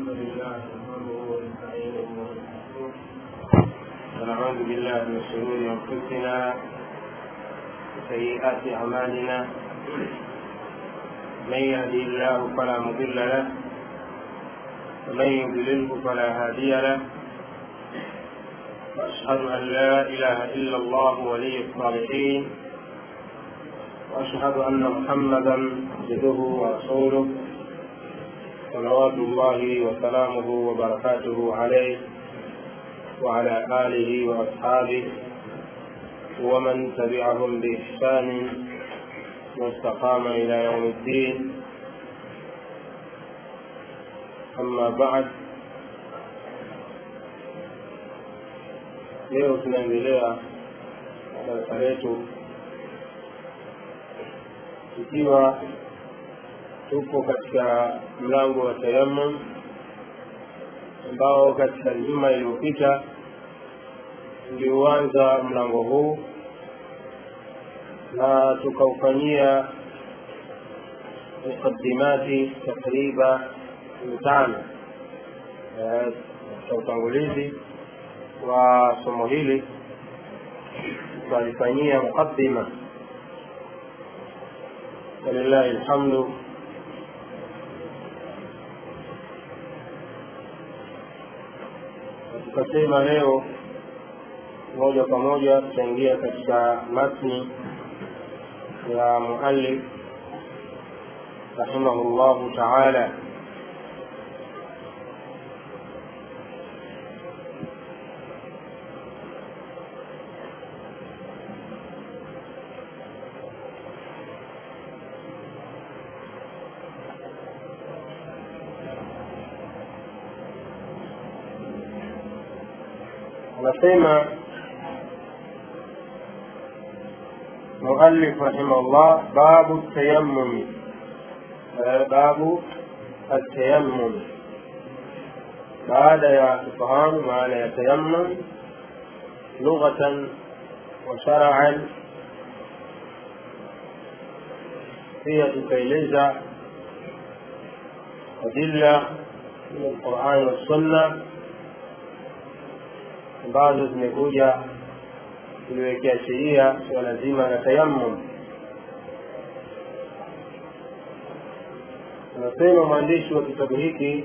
الحمد لله نحمده ونستعينه ونستغفره ونعوذ بالله من شرور انفسنا وسيئات اعمالنا من يهدي الله فلا مضل له ومن يضلله فلا هادي له واشهد ان لا اله الا الله ولي الصالحين واشهد ان محمدا عبده ورسوله صلوات الله وسلامه وبركاته عليه وعلى آله وأصحابه ومن تبعهم بإحسان واستقام إلى يوم الدين أما بعد leo tunaendelea darasa letu ikiwa tupo katika mlango wa tayammum ambao katika juma iliyopita tuliuanza mlango huu na tukaufanyia muqaddimati takriba mitano katika utangulizi wa somo hili tukalifanyia muqaddima walillahi alhamdu tukasema leo moja kwa moja tutaingia katika matni ya muallif rahimahullahu taala anasema مؤلف رحمه الله باب التيمم باب التيمم بعد يا تفهم معنى يتيمم لغة وشرعا هي تكيلزة أدلة من القرآن والسنة ambazo zimekuja kuliwekea sheria suala zima la tayammum anasema mwandishi wa kitabu hiki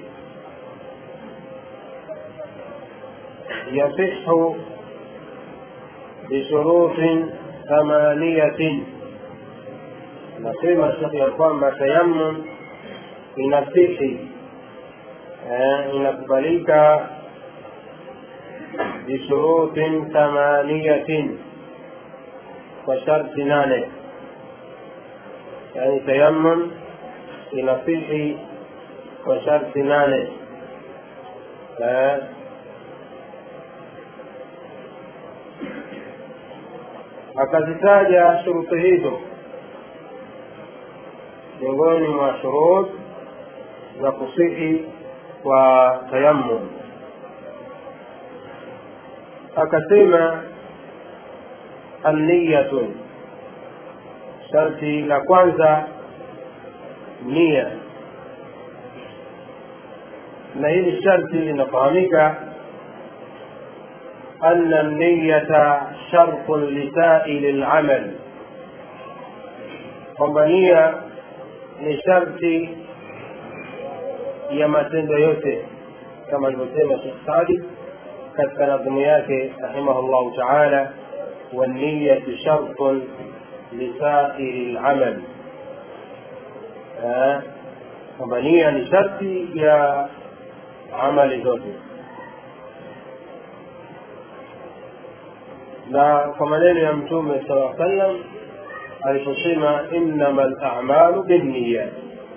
yasihu bishurutin thamaniyatin anasema shekhe ya kwamba tayammum inasihi inakubalika بشروط ثمانية وشرط نانه يعني تيمم ينصيح وشرط نانه akazitaja shuruti hizo miongoni mwa shurut za kusihi kwa tayammum akasema anniyatun sharti la kwanza nia na hili sharti linafahamika أن النية شرط لسائل العمل kwamba nia ni sharti ya matendo yote kama alivyosema Sheikh Sadi katika nadhimu yake rahimahullahu taala waniyatu shartun lisairi lamal kwamba nia ni sharti ya amali zote na kwa maneno ya mtume sala sallam aliposema innama lamalu binniyat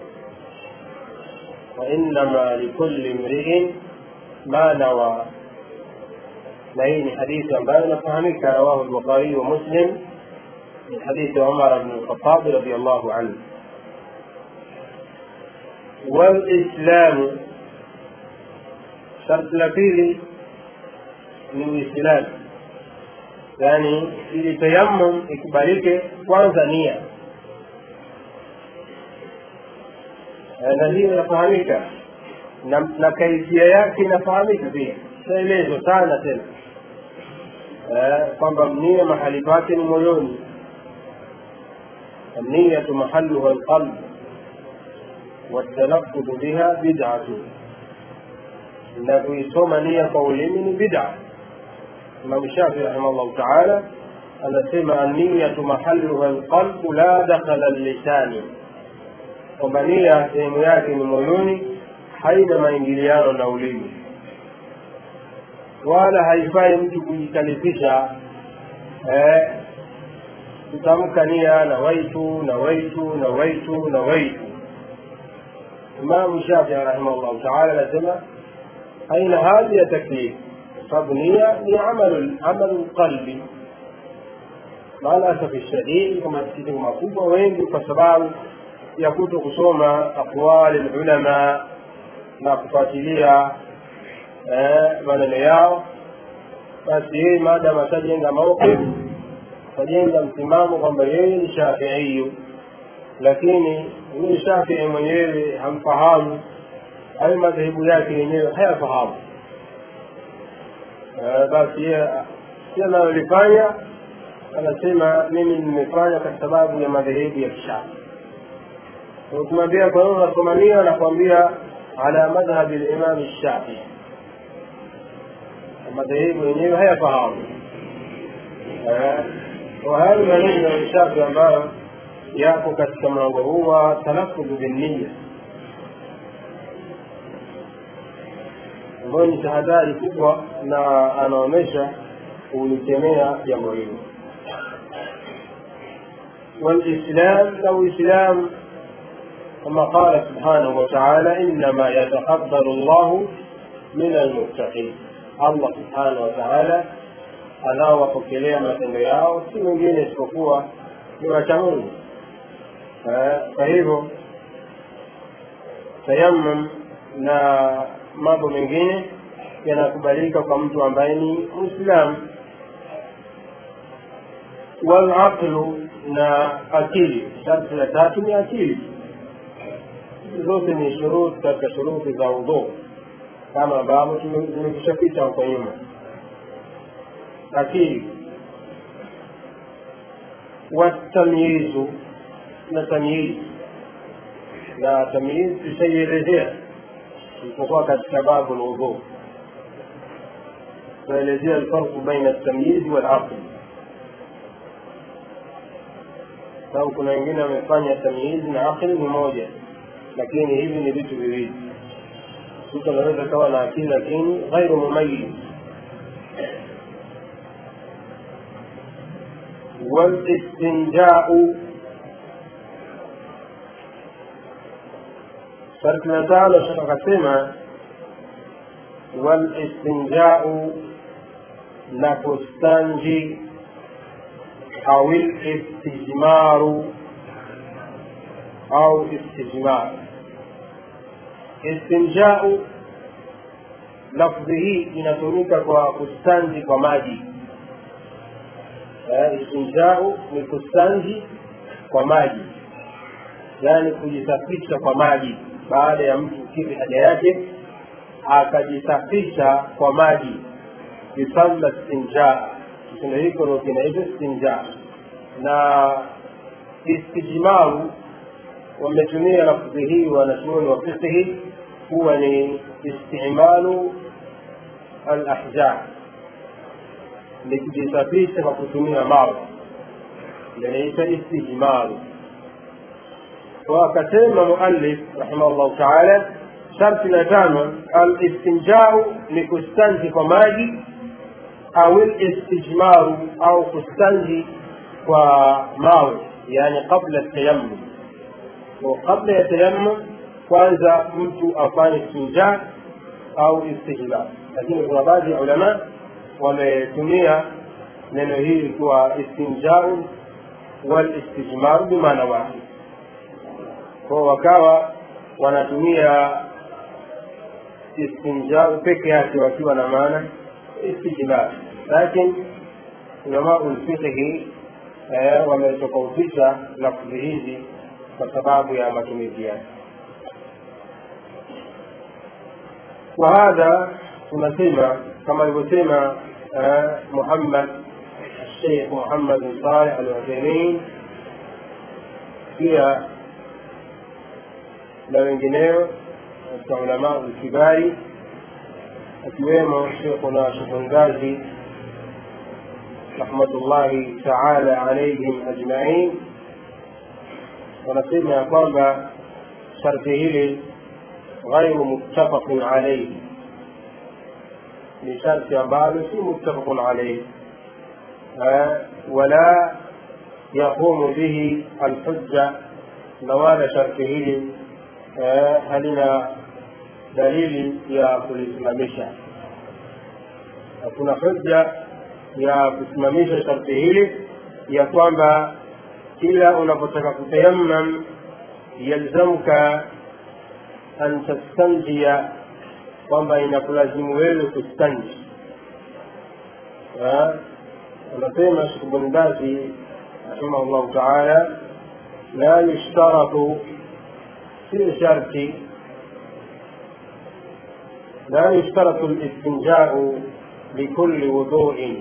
wainama likulli mriin ma nawa na hii ni hadithi ambayo inafahamika rawahu lbukhariyu wa muslim min hadithi umar bn lkhatabi radiallahu anhu walislamu sharti la pili ni uislamu yaani ili tayammum ikubalike kwanza nia na hiyo inafahamika na, na kaifia yake inafahamika pia shaelezwa sana tena eh, kwamba nia mahali pake ni moyoni النية محلها القلب والتلفظ بها بدعة na kuisoma nia kwa ulimi ni bid'a imam shafi rahimahullahu taala anasema anniyatu mahaluha lqalbu la dakhala lisani kwamba nia sehemu yake ni moyoni haina maingiliano na ulimi wala haifai mtu kujikalifisha eh, kutamka nia na waitu na waitu na waitu na waitu imamu shafii rahimahullahu taala anasema haina haja ya taklif sababu nia ni amalu amalu lqalbi maalasafi shadidi kwa masikitiko makubwa wengi kwa sababu ya kuto kusoma aqwali lulama na kufuatilia maneno yao basi yeye maadamu atajenga mauqif atajenga msimamo kwamba yeye ni shafiiyu lakini huyu shafii mwenyewe hamfahamu hayo madhehebu yake yenyewe hayafahamu basi yeye si analolifanya anasema mimi nimefanya kwa sababu ya madhehebu ya kishafi ukimwambia kwa nini unasomania anakwambia ala madhhabi limami shafii madhehebu yenyewe hayafahamu وهذا maneno ya shafi ambayo yako katika mlango huu wa talafudhu binniya ambayo ni tahadhari kubwa na anaonyesha kulikemea jambo hilo والإسلام لو إسلام كما قال سبحانه وتعالى إنما يتقبل الله من المتقين الله سبحانه وتعالى anaowapokelea matendo yao si mwingine isipokuwa ni wacha mungu kwa hivyo tayamum na mambo mengine yanakubalika kwa mtu ambaye ni mwislamu walaqlu na akili sharti la tatu ni akili zote ni shuruti katika shuruti za udhuu kama ambavyo tumekishapita huko nyuma akili watamyizu na tamyizi na tamyizi tushaielezea isipokuwa katika babu lwudhu tunaelezea alfarqu baina tamyizi walaqli sababu kuna wengine wamefanya tamyizi na akli ni moja lakini hivi ni vitu viwili mtu anaweza kawa na akili lakini ghairu mumayiz والاستنجاء شرط نتعالى شرط قسمة والاستنجاء نكستنجي أو الاستجمار أو استجمار استنجاء لفظه inatumika kwa kustanji kwa maji istinjau ni kustanji kwa maji yaani kujisafisha kwa maji baada ya mtu kukidhi haja yake akajisafisha kwa maji yusalla stinja kitendo hiko ndo kinaitwa stinja na istijmaru wametumia lafdhi hii wanachuoni wa fiqhi huwa ni istimalu alahjar ni kujisafisha kwa kutumia mawe inaitwa istijmaru wakasema muallif rahimahullahu taala sharti la tano alistinjau ni kustanji kwa maji au listijmaru au kustanji kwa mawe yani qabla tayammum kabla ya tayammum kwanza mtu afanye istinja au istijmar lakini kuna baadhi ya ulama wametumia neno hili kuwa istinjau walistijmaru bimaana wahid kwao wakawa wanatumia istinjau peke yake wakiwa na maana istijmar lakini ulamau lfiqhi wametofautisha lafdhi hizi kwa sababu ya matumizi yake وهذا tunasema kama alivyosema muhammad الشيخ محمد بن صالح العثيمين pia na wengineo katika ulamaa ulkibari akiwemo shekhuna shekhngazi rahmatullahi taala alaihim ajmain wanasema ya kwamba sharti hili ghairu muttafaqun alaihi ni sharti ambalo si muttafaqun alaihi wala yaqumu bihi alhujja na wala sharti hili halina dalili ya kulisimamisha hakuna hujja ya kusimamisha sharti hili ya kwamba kila unapotaka kutayammam yalzamuka an tastanjia kwamba inakulazimu wewe kustanji anasema shekh bn bazi rahimahu llahu taala la yushtaratu si sharti لا يشترط الاستنجاء لكل وضوء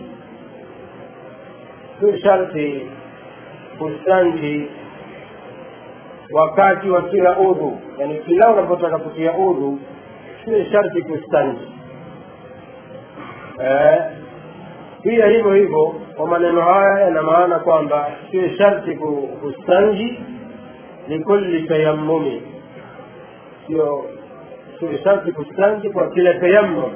si sharti kustanji wakati wa kila udhu yani kila unapotaka kutia udhu si sharti kustanji pia hivyo hivyo kwa maneno haya yana maana kwamba si sharti kustanji likulli tayammumi sio sio sharti kustanji kwa kila tayammum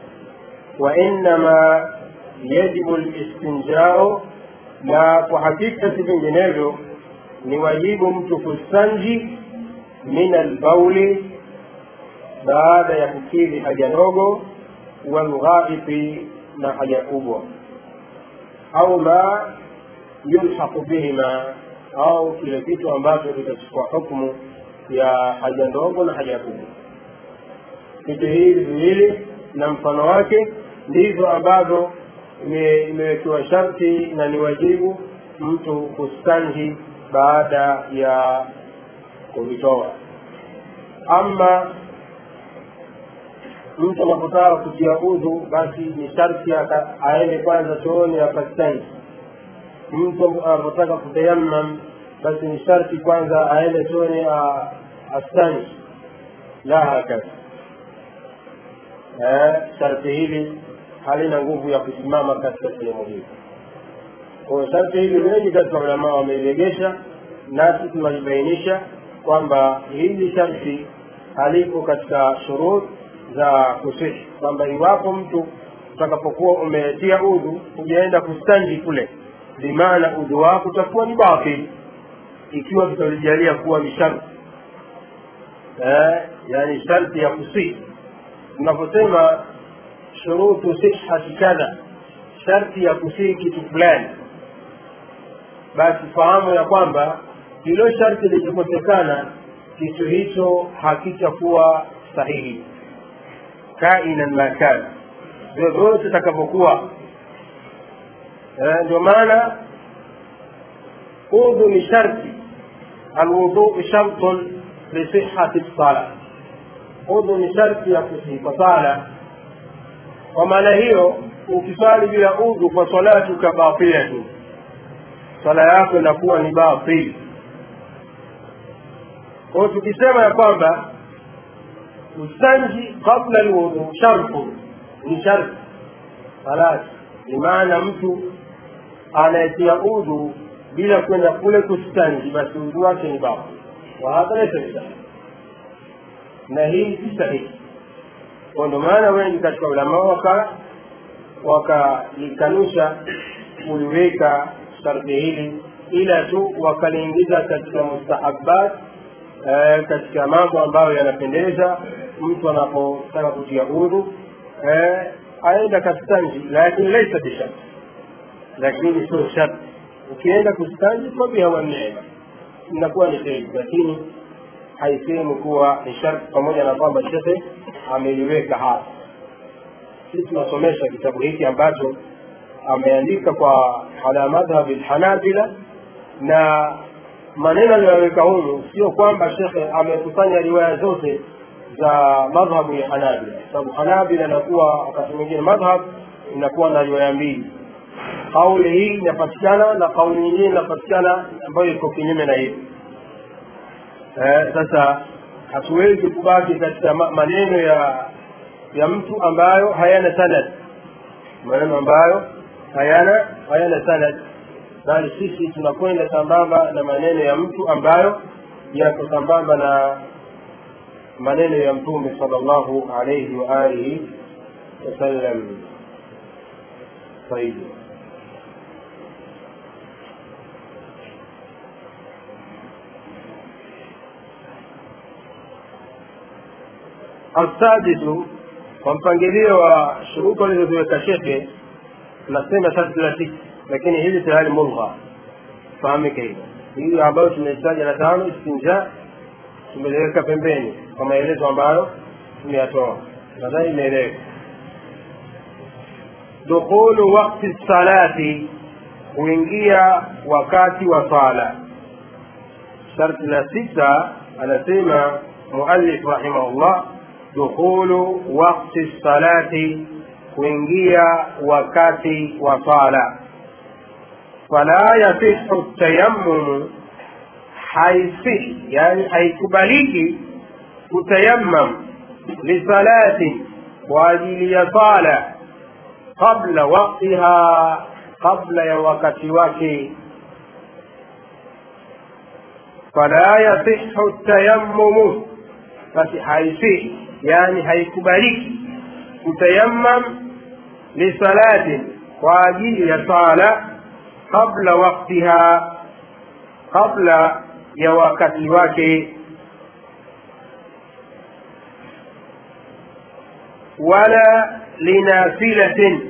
wainama yajibu listinjao na kwa hakika si vinginevyo ni wajibu mtu kustanji min albauli baada ya kukidhi haja ndogo walghaifi na haja kubwa au ma yulhaqu bihima au kile kitu ambacho kitachukua hukmu ya haja ndogo na haja kubwa vitu hivi viwili na mfano wake ndivyo ambavyo imewekewa sharti na ni wajibu mtu kustanji baada ya kuvitoa ama mtu anapotaka kutia udhu basi ni sharti aende kwanza chooni akastanji mtu anapotaka kutayammam basi ni sharti kwanza aende chooni astanji la hakadha sharti hili halina nguvu ya kusimama katika sehemu hii kwa sharti hili wengi katika ulamaa wameiregesha nasi tunalibainisha kwamba hili sharti halipo katika shurut za kusihi kwamba iwapo mtu utakapokuwa umetia udhu hujaenda kustanji kule bimaana udhu wako utakuwa ni batil ikiwa tutalijalia kuwa ni sharti eh, yani sharti ya kusihi tunaposema shurutu sihhati kadha sharti ya kusihi kitu fulani basi fahamu ya kwamba hilo sharti likikosekana kitu hicho hakitakuwa sahihi kainan ma kana vyovyote itakavyokuwa ndio maana udhu ni sharti alwuduu shartun lisihati lsala udhu ni sharti ya kusihi kwa sala kwa maana hiyo ukiswali bila udhu kwa salatuka batilatu swala yako inakuwa ni batil kwao tukisema ya kwamba ustanji qabla lwudhu shartu ni sharti halas ni maana mtu anayetia udhu bila kwenda kule kustanji basi udhu wake ni batil wahadha laisa bisahihi na hii si sahihi kwa ndio maana wengi katika ulama waka wakalikanusha kuliweka sharti hili ila tu wakaliingiza katika mustahabat eh, katika mambo ambayo yanapendeza mtu anapotaka kutia udhu eh, aenda kastanji lakini laisa bisharti lakini sio sharti ukienda kustanji fabiha waneema inakuwa ni kheri lakini haisehemu kuwa ni sharti pamoja na kwamba shekhe ameliweka hapa sisi tunasomesha kitabu hiki ambacho ameandika kwa ala madhhabi lhanabila na maneno aliyoweka humu sio kwamba shekhe amekusanya riwaya zote za madhhabu ya hanabila sababu hanabila inakuwa wakati mwingine madhhab inakuwa na riwaya mbili kauli hii inapatikana na kauli nyingine inapatikana ambayo iko kinyume na hivi eh, sasa hatuwezi kubaki katika ma- maneno ya ya mtu ambayo hayana sanad maneno ambayo hayana hayana sanad bali sisi tunakwenda sambamba na maneno ya mtu ambayo yako sambamba na maneno ya mtume sallallahu alayhi wa alihi wasallam طيب السادس kwa mpangilio wa shuruti alizoziweka shekhe nasema sharti la tisa lakini hili tayari mulgha fahamike hilo hili ambayo tumehitaja la tano istinja tumeliweka pembeni kwa maelezo ambayo tumeyatoa nadhani imeeleweka dukhulu wakti salati kuingia wakati wa sala sharti la sita anasema muallif rahimahullah dukhulu wakti salati kuingia wakati wa sala fala yasihu tayammumu haisihi yani haikubaliki kutayammam lisalatin kwa ajili ya sala qabla waktiha qabla ya wakati wake fala yasihu tayammumu basi haisihi yani haikubaliki kutayammam lisalatin kwa ajili ya sala qabla waktiha qabla ya wakati wake wala linafilatin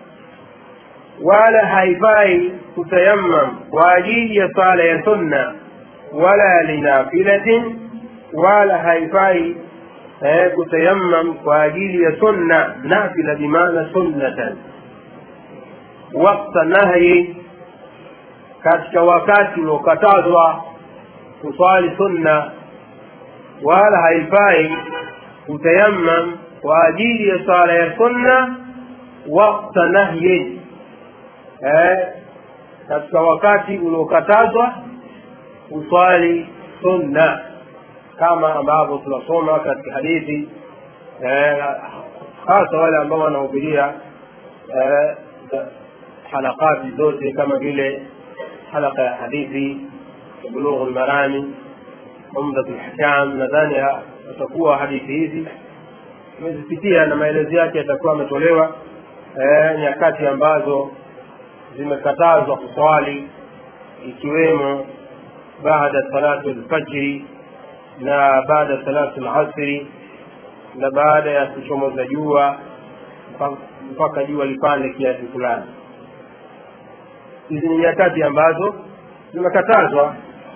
wala haifai kutayammam kwa ajili ya sala ya sunna wala linafilatin wala haifai eh, kutayammam kwa ajili ya sunna nafila bimaana sunnatan wakta nahyi katika wakati uliokatazwa kuswali sunna wala haifai kutayammam kwa ajili ya sala ya sunna wakta nahyin eh, katika wakati uliokatazwa kuswali sunna kama ambavyo tunasoma katika hadithi eh, hasa wale ambao wanahubiria eh, halakati zote kama vile halaka ya hadithi bulughu lmarami umdatu lhkam nadhani atakuwa hadithi hizi tumezipitia na maelezo yake yatakuwa ametolewa eh, nyakati ambazo zimekatazwa kuswali ikiwemo baada salatu lfajri na baada salatu lasri na baada ya kuchomoza jua mpaka jua lipande kiasi fulani hizi ni nyakati ambazo zimekatazwa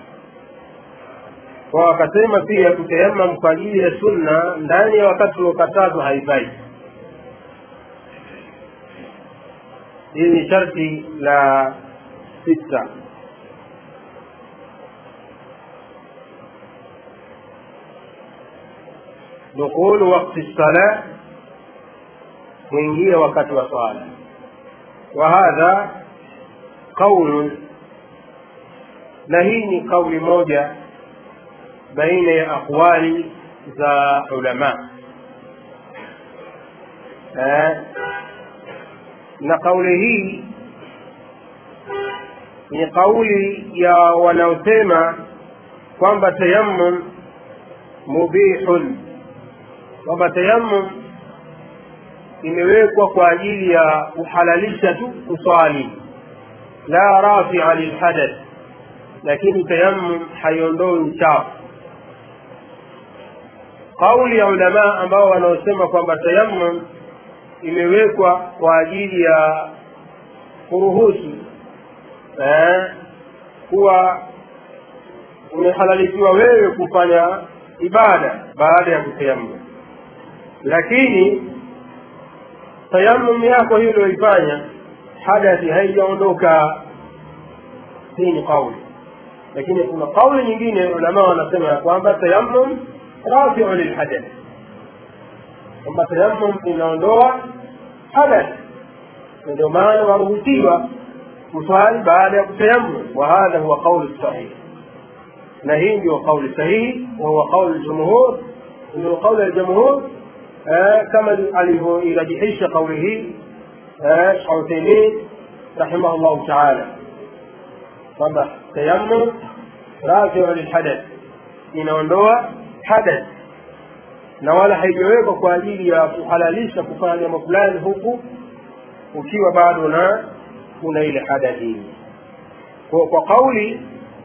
kwa wakasema pia kutayamam kwa ajili ya sunna ndani ya wakati uliokatazwa haifai hii ni sharti la sita dukhulu wakti sala kuingia wakati wa swala wa hadha qaulun na hii ni kauli moja baina ya aqwali za ulama eh, na kauli hii ni kauli ya wanaosema kwamba tayammum mubihun kwamba tayammum imewekwa kwa ajili ya kuhalalisha tu kuswali la rafia lilhadath lakini tayammum haiondoi uchafu kauli ya ulamaa ambao wanaosema kwamba tayammum imewekwa kwa ajili ya kuruhusu eh, kuwa umehalalisiwa wewe kufanya ibada baada ya kutayammum lakini tayammum yako hiyo ulioifanya hadathi haijaondoka hii ni kauli lakini kuna kauli nyingine ulama wanasema ya kwamba tayammum rafiu lilhadath kwamba tayammum inaondoa hadath ndio maana waruhusiwa kuswali baada ya kutayammum wa hadha huwa qauli sahih na hii ndio qauli sahihi wa huwa qauli ljumhur ndio qauli ya jamhur kama alivyoirajihisha qauli hii Sheikh Uthaymeen rahimahullahu taala kwamba tayammum rafiu lilhadath inaondoa hadath na wala haijawekwa kwa ajili ya kuhalalisha kufanya jambo fulani huku ukiwa bado na kuna ile hadathi kwa, kwa kauli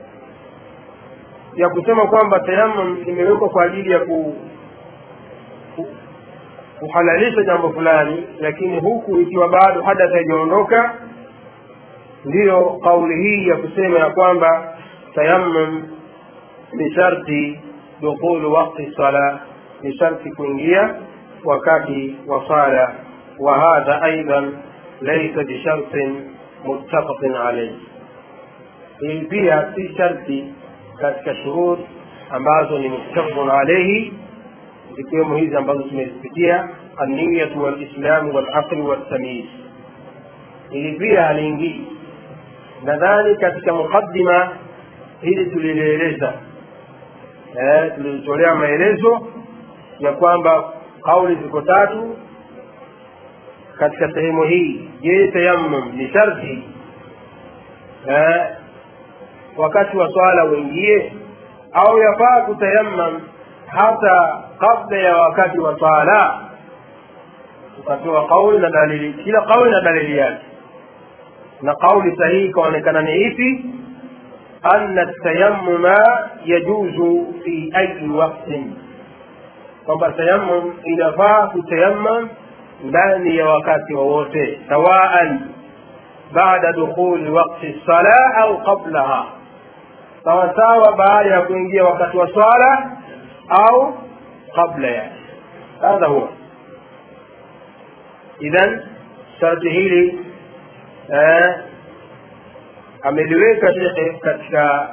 ya kusema kwamba tayammum imewekwa kwa ajili ya ku, ku, kuhalalisha jambo fulani lakini huku ikiwa bado hadath haijaondoka ndiyo kauli hii ya kusema ya kwamba tayammum ni sharti dukhulu wakti sala ni sharti kuingia wakati wa sala wa hadha aidan laisa bishartin muttafaqin alayhi hii pia si sharti katika shurut ambazo ni muttafaqun alayhi zikiwemo hizi ambazo tumezipitia anniyatu walislamu walaqli waltamyiz hili pia haliingii nadhani katika muqaddima hili tulilieleza eh, tulitolea maelezo ya kwamba kauli ziko tatu katika sehemu hii je tayammum ni sharti eh, wakati wa swala uingie au yafaa kutayammam hata kabla ya wakati wa swala tukatoa kauli na dalili kila kauli na dalili yake na kauli sahihi ikaonekana ni ipi anna tayammuma yajuzu fi ayi waktin kwamba tayammum inafaa kutayammam ndani ya wakati wowote sawaan baada dukhuli wakti sala au qablaha sawasawa baada ya kuingia wakati wa swala au qabla yake hadha huwa idhan sharti hili eh, ameliweka shekhe katika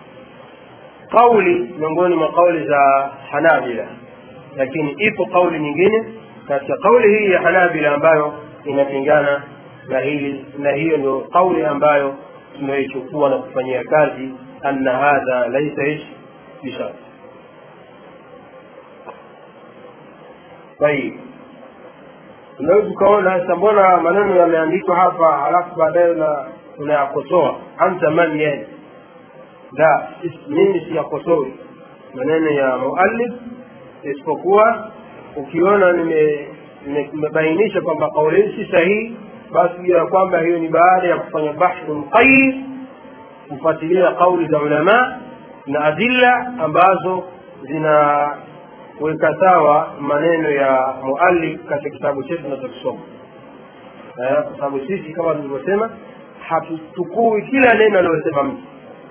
kauli miongoni mwa kauli za hanabila lakini ipo kauli nyingine katika kauli hii ya hanabila ambayo inapingana na hili na hiyo ndio kauli ambayo tumeichukua na kufanyia kazi anna hadha laisa ish bishart tayib unaweza ukaona sasa mbona maneno yameandikwa hapa halafu baadaye unayakosoa anta man yani la mimi siyakosoi maneno ya muallif isipokuwa ukiona nimebainisha kwamba kauli hii si sahihi basi jua ya kwamba hiyo ni baada ya kufanya bahthu mqayid kufuatilia kauli za ulama na adilla ambazo zinaweka sawa maneno ya muallif katika kitabu chetu tunachokisoma kwa sababu sisi kama tulivyosema hatuchukui kila neno aliyosema mtu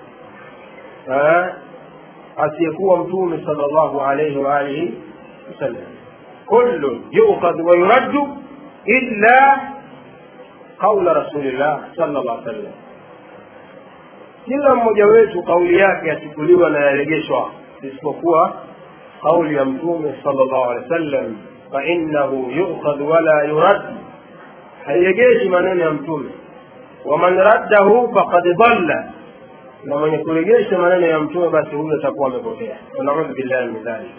asiyekuwa mtume sala llahu alaihi waalihi wasallam kullu yukhadhu wa yuraddu illa qaula rasulillah sala llah sallam kila mmoja wetu kauli yake yachukuliwa na yaregeshwa isipokuwa kauli ya mtume sala llahu alehi wa sallam fainahu yukhadhu wala yurad hairegeshi maneno ya mtume waman raddahu faqad dalla na mwenye kuregesha maneno ya mtume basi huyo atakuwa amepotea wanaudhu billahi min dhalik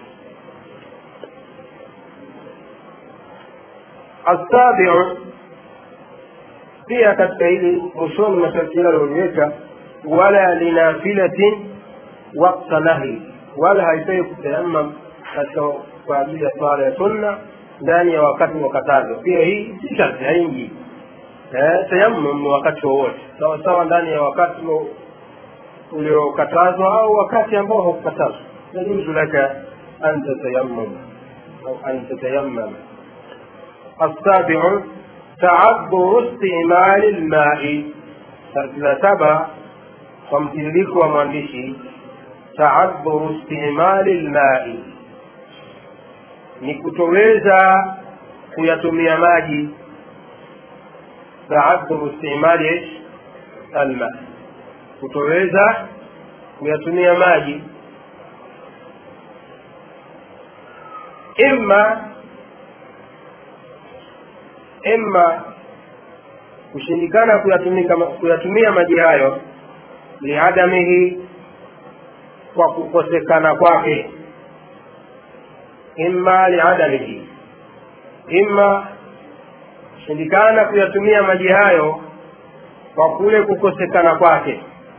السابع pia katika hili mwishoni masharti yale alioliweka wala linafilatin wakta nahi wala haifai kutayamam katika kwa ajili ya swala ya sunna ndani ya wakati wa katazo pia hii si sharti haingii eh, tayammum ni wakati wowote sawa sawa ndani ya wakati uliokatazwa au wakati ambao haukukatazwa yajuzu laka an tatayammam au an tatayammam السابع تعذر استعمال الماء la saba kwa mtiririko wa mwandishi taadhuru istimali lmai ni kutoweza kuyatumia maji taadhuru istimali alma kutoweza kuyatumia maji imma imma kushindikana kuyatumika kuyatumia maji hayo liadamihi kwa kukosekana kwake imma liadamihi imma kushindikana kuyatumia maji hayo kwa kule kukosekana kwake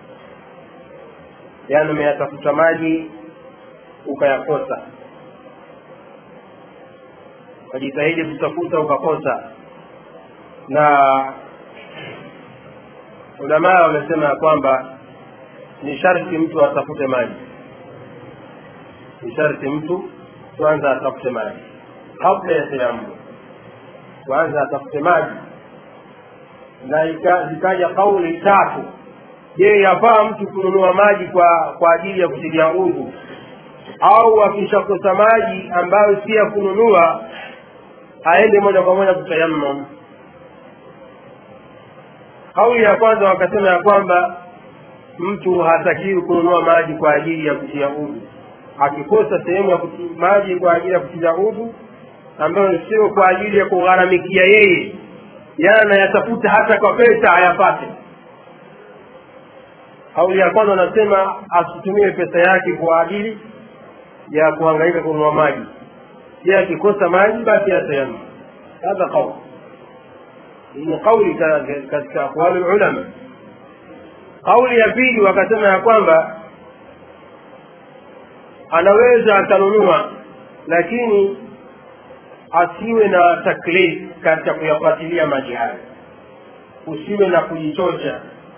yaani umeyatafuta maji ukayakosa ukajitahidi kutafuta ukakosa na ulamaa wamesema ya kwamba ni sharti mtu atafute maji ni sharti mtu kwanza atafute maji kabla ya tayammum kwanza atafute maji na zikaja kauli tatu je yafaa mtu kununua maji kwa kwa ajili ya kutilia udhu au akishakosa maji ambayo si ya kununua aende moja kwa moja kutayammam kauli ya kwanza wakasema ya kwamba mtu hatakiwi kununua maji kwa ajili ya kutia udhu akikosa sehemu ya maji kwa ajili ya kutia udhu ambayo sio kwa ajili ya kugharamikia yeye yana yatafuta hata kwa pesa ayapate kauli ya kwanza anasema asitumie pesa yake kwa ajili ya kuhangaika kununua maji je akikosa maji basi atayamma hadha qaul ni kauli katika aqwali ulama kauli ya pili wakasema ya kwamba anaweza akanunua lakini asiwe na taklif katika kuyafuatilia maji hayo usiwe na kujichocha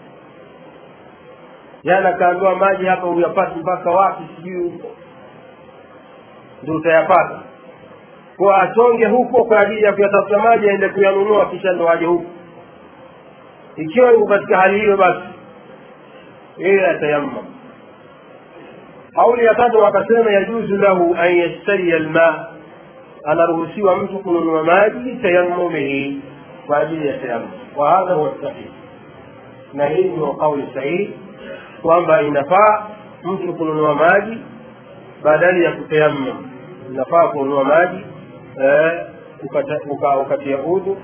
jana kaambiwa maji hapa uyapati mpaka wapi sijui huko ndio utayapata kwa asonge huko kwa ajili ya kuyatafuta maji aende kuyanunua kisha ndo aje huko ikiwa yuko katika hali hiyo basi yeye atayammam kauli ya tatu wakasema yajuzu lahu an yashtaria lma anaruhusiwa mtu kununua maji tayammumihi kwa ajili ya tayammum wa hadha huwa sahih na hii ndio kauli sahihi kwamba inafaa mtu kununua maji badali ya kutayammum inafaa kununua maji eh, ukata, uka, ukatia udhu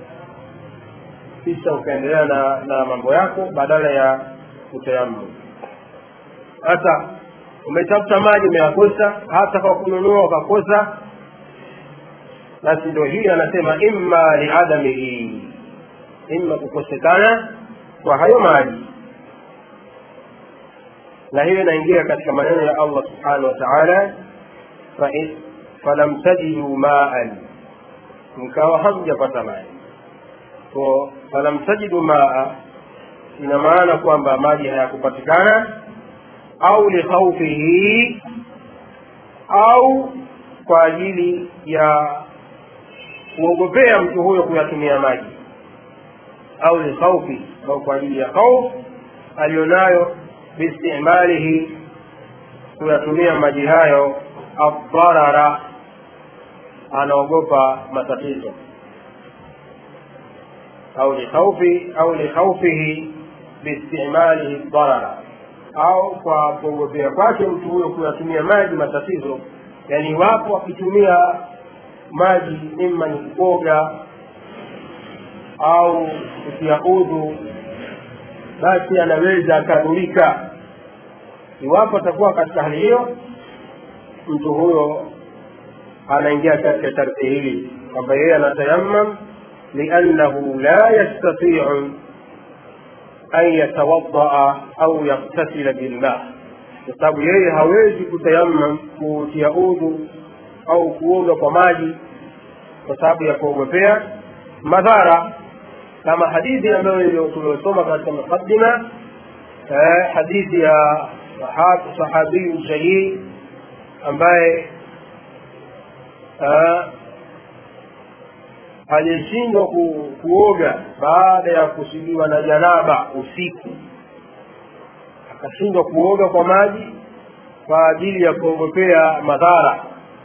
kisha ukaendelea na, na mambo yako badala ya kutayammum hata umetafuta maji umeyakosa hata kwa kununua ukakosa basi ndio hii anasema imma liadamihi imma kukosekana kwa hayo maji na hiyo inaingia katika maneno ya allah subhanahu wa taala falam tajidu maan mkawa hamjapata maji ko falam tajidu maa ina maana kwamba maji hayakupatikana au likhaufihi au kwa ajili ya kuogopea mtu huyo kuyatumia maji au likhaufi au kwa ajili ya khauf aliyonayo biistimalihi kuyatumia maji hayo adharara anaogopa matatizo au likhaufi au likhaufihi biistimalihi dharara au kwa kuogopea kwake mtu huyo kuyatumia maji matatizo yani iwapo akitumia maji ima ni kuoga au kutia udhu basi anaweza akadhurika iwapo atakuwa katika hali hiyo mtu huyo anaingia katika sharti hili kwamba yeye anatayammam liannahu la yastatiu an yatawadaa au yaktasila bilma kwa sababu yeye hawezi kutayammam kutia udhu au kuoga kwa maji kwa sababu ya kuogopea madhara kama hadithi ambayo tuliosoma katika muqaddima eh, hadithi ya sahabiyu jahil ambaye eh, alishindwa ku, kuoga baada ya kusudiwa na janaba usiku akashindwa kuoga kwa maji kwa ajili ya kuogopea madhara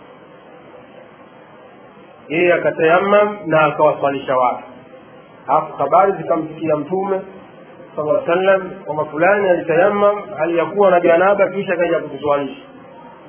yeye akatayammam na akawaswalisha watu alafu habari zikamfikia mtume sala sallam kwamba fulani alitayammam hali ya kuwa na janaba kisha akaja kutuswalisha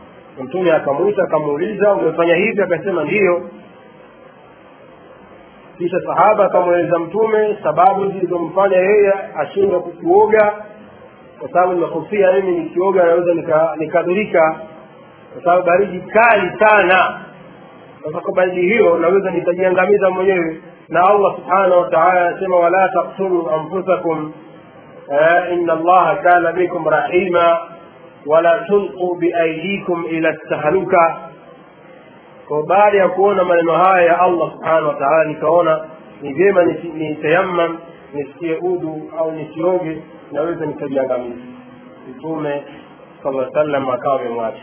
mtume akamwita akamuuliza umefanya hivi akasema ndiyo kisha sahaba akamweleza mtume sababu zilizomfanya yeye ashindwe kuoga kwa sababu nimehofia mimi nikioga naweza nikadhurika nika kwa sababu baridi kali sana sasa kwa baridi hiyo naweza nikajiangamiza mwenyewe na allah subhanahu wa taala anasema wala taktulu anfusakum ina allaha kana bikum rahima wala tulquu biaidikum ila tahluka kwa baada ya kuona maneno haya ya allah subhanahu wa taala nikaona ni vyema nitayamam nisikie udhu au nisioge naweza nikajiangamiza mtume sala sallam akawa amemwacha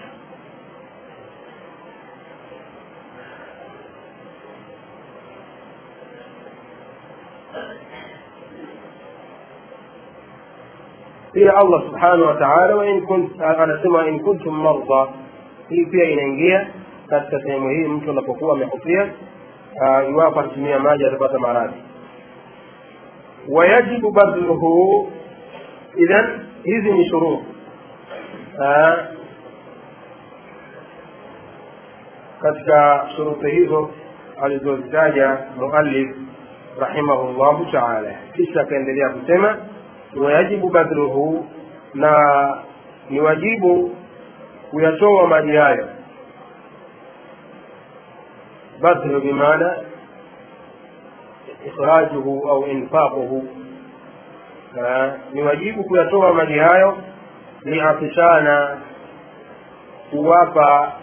pia allah subhanahu wa taala anasema in kuntum marda hii pia inaingia katika sehemu hii mtu anapokuwa amehofia iwapo akitumia maji atapata maradhi wayajibu badluhu idhan hizi ni shurut katika shuruti hizo alizozitaja muallif rahimahullahu taala kisha akaendelea kusema wayajibu badluhu na ni wajibu kuyatoa maji hayo badlu bimaana ikhrajuhu au infaquhu ni wajibu kuyatoa maji hayo liatishana kuwapa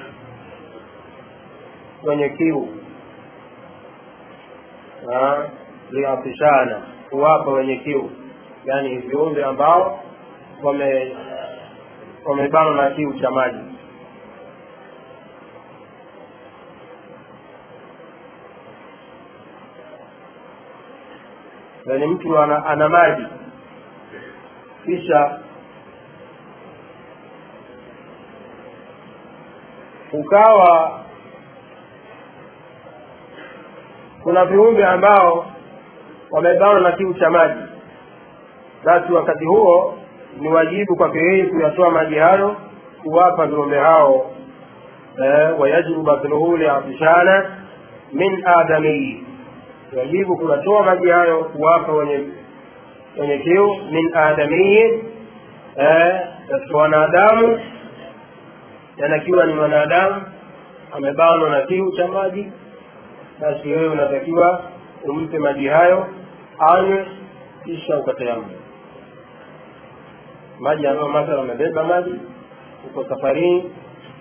wenye kiu liatishana kuwapa wenye kiu yani viumbe ambao wame wamebanwa na kiu cha maji yani mtu ana, ana maji kisha ukawa kuna viumbe ambao wamebanwa na kiu cha maji basi wakati huo ni wajibu kwake yeye kuyatoa maji hayo kuwapa viumbe hao eh, wayajibu badluhu liatishana min adamiyi wajibu kuyatoa maji hayo kuwapa wenye wenye kiu min adamiyi katika wanadamu yanakiwa ni mwanadamu amebanwa na kiu cha maji basi wewe unatakiwa umpe maji hayo anywe kisha ukatayamu maji ambayo mathala amebeba maji uko safarini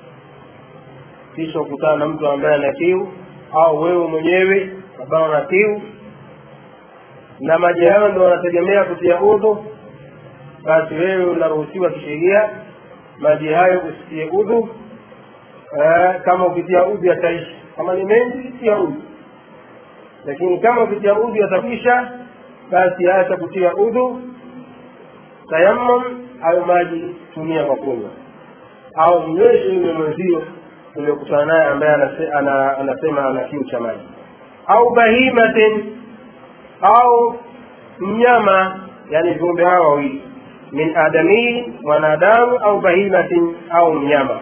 kisha ukutana na mtu ambaye ana kiu au wewe mwenyewe ambao na kiu na maji hayo ndo wanategemea kutia udhu basi wewe unaruhusiwa kisheria maji hayo usitie udhu eh, kama ukitia udhu yataishi kama ni mengi tia udhu lakini kama ukitia udhu yatakwisha basi acha kutia udhu tayammum hayo maji tumia kwa kunywa au mnyweshe yule mwenzio uliokutana naye ambaye anase, ana, anasema ana kiu cha maji au bahimatin au mnyama yani viumbe hawa wawili min adamii mwanadamu au bahimatin au mnyama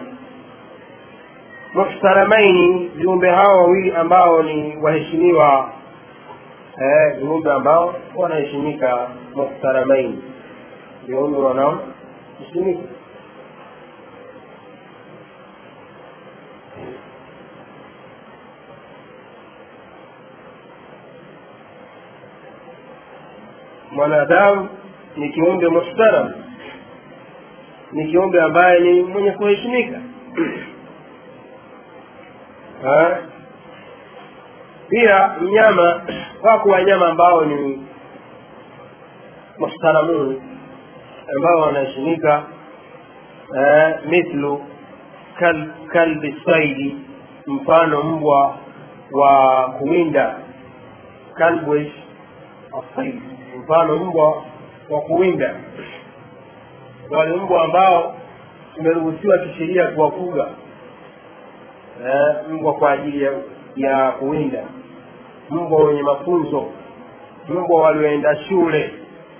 muhtaramaini viumbe hawa wawili ambao ni waheshimiwa eh, viumbe ambao wanaheshimika muhtaramaini viumbe wanaoheshimika mwanadamu ni kiumbe muhtaram ni kiumbe ambaye ni mwenye kuheshimika pia mnyama wako wanyama ambao ni muhtaramun ambao wanaheshimika mithlu kal, kalbi saidi mfano mbwa wa kuwinda kalbwish asaidi mfano mbwa wa kuwinda wale mbwa ambao tumeruhusiwa kisheria kuwafuga eh, mbwa kwa ajili ya, ya kuwinda mbwa wenye mafunzo mbwa walioenda shule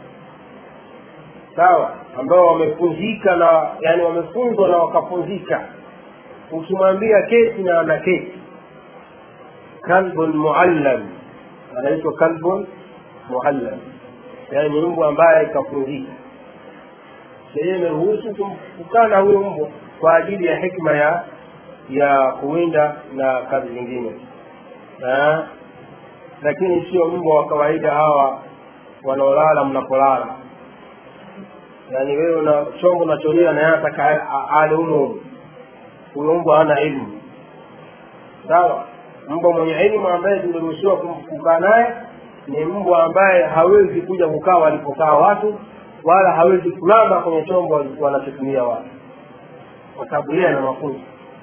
sawa ambao wamefunzika na yani wamefunzwa na wakafunzika ukimwambia keti na ana keti kalbun muallam anaitwa kalbun muallam yaani ni mbwa ambaye kafunzika sheria imeruhusu kukaa na huyo mbwa kwa ajili ya hikma ya ya kuwinda na kazi zingine na lakini sio mbwa wa kawaida hawa wanaolala mnapolala yaani wewe una chombo unacholia na yeye ataka ale humo huyo mbwa hana elimu sawa mbwa mwenye elimu ambaye tumeruhusiwa kukaa naye ni mbwa ambaye hawezi kuja kukaa walipokaa watu wala hawezi kulamba kwenye chombo wanachotumia watu kwa sababu yeye ana mafunzo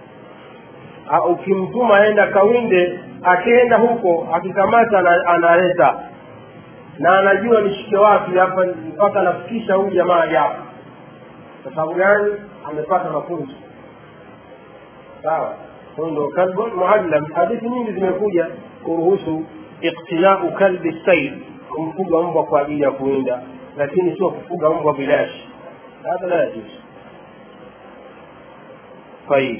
ukimtuma aenda kawinde akienda huko akikamata analeta na anajua nishike wapi hapa mpaka nafikisha huyu jamaa hapa kwa sababu gani amepata mafunzo sawa huyu ndo kalbun muallam hadithi nyingi zimekuja kuruhusu iktinau kalbi said kumfuga mbwa kwa ajili ya kuwinda lakini sio kufuga mbwa bilashi hadha la yajuz tayib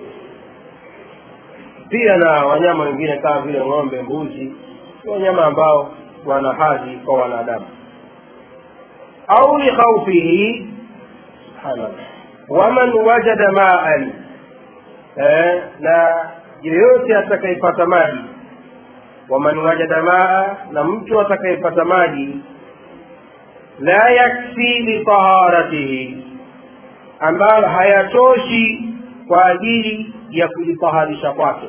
pia na wanyama wengine kama vile ng'ombe mbuzi ni wanyama ambao wana hadhi kwa wanadamu au likhaufihi subhanallah waman wajada maan eh, na yeyote atakayepata maji waman wajada maa na mtu atakayepata maji la yakfi litaharatihi ambayo hayatoshi kwa ajili ya kujitaharisha kwake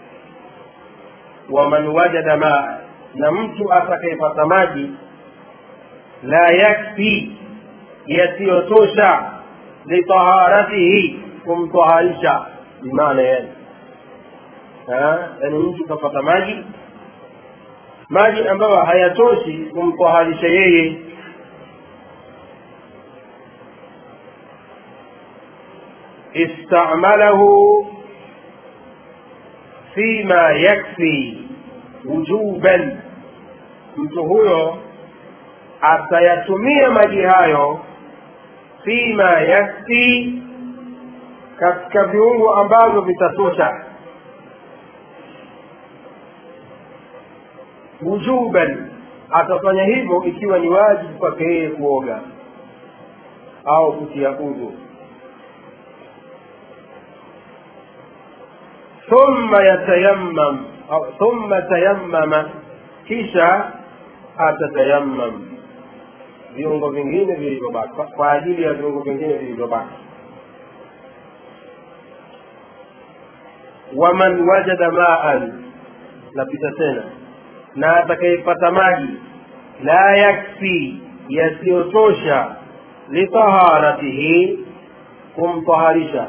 waman wajada maa na mtu atakayepata maji la yakfi yasiyotosha litaharatihi kumtaharisha bimaana yani yaani mtu kapata maji maji ambayo hayatoshi kumtaharisha yeye istamalahu fima yakfi wujuban mtu huyo atayatumia maji hayo fima yakfi katika viungo ambavyo vitatosha wujuban atafanya hivyo ikiwa ni wajibu kwake yeye kuoga au kutia udhu thumma yatayammam au thumma tayammama kisha atatayammam viungo vingine vilivyobaki kwa ajili ya viungo vingine vilivyobaki waman wajada maan napita tena na atakayepata maji la yakfi yasiyotosha litaharatihi kumtaharisha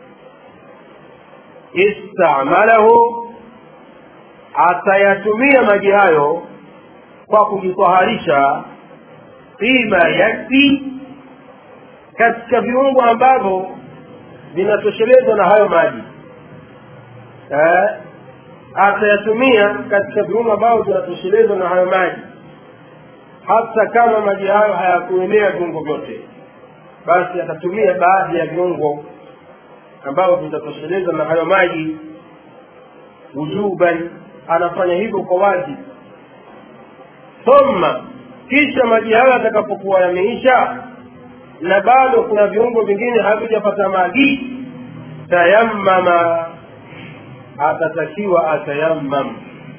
istamalahu atayatumia maji hayo kwa kujitaharisha fima yakfi katika viungo ambavyo vinatoshelezwa na hayo maji eh, atayatumia katika viungo ambavyo vinatoshelezwa na hayo maji hata kama maji hayo hayakuenea viungo vyote basi atatumia baadhi ya viungo ambavyo vitatoshelezwa na hayo maji wujuban anafanya hivyo kwa wazi thumma kisha maji hayo yatakapokuwa yameisha na bado kuna viungo vingine havijapata maji tayammama atatakiwa atayammam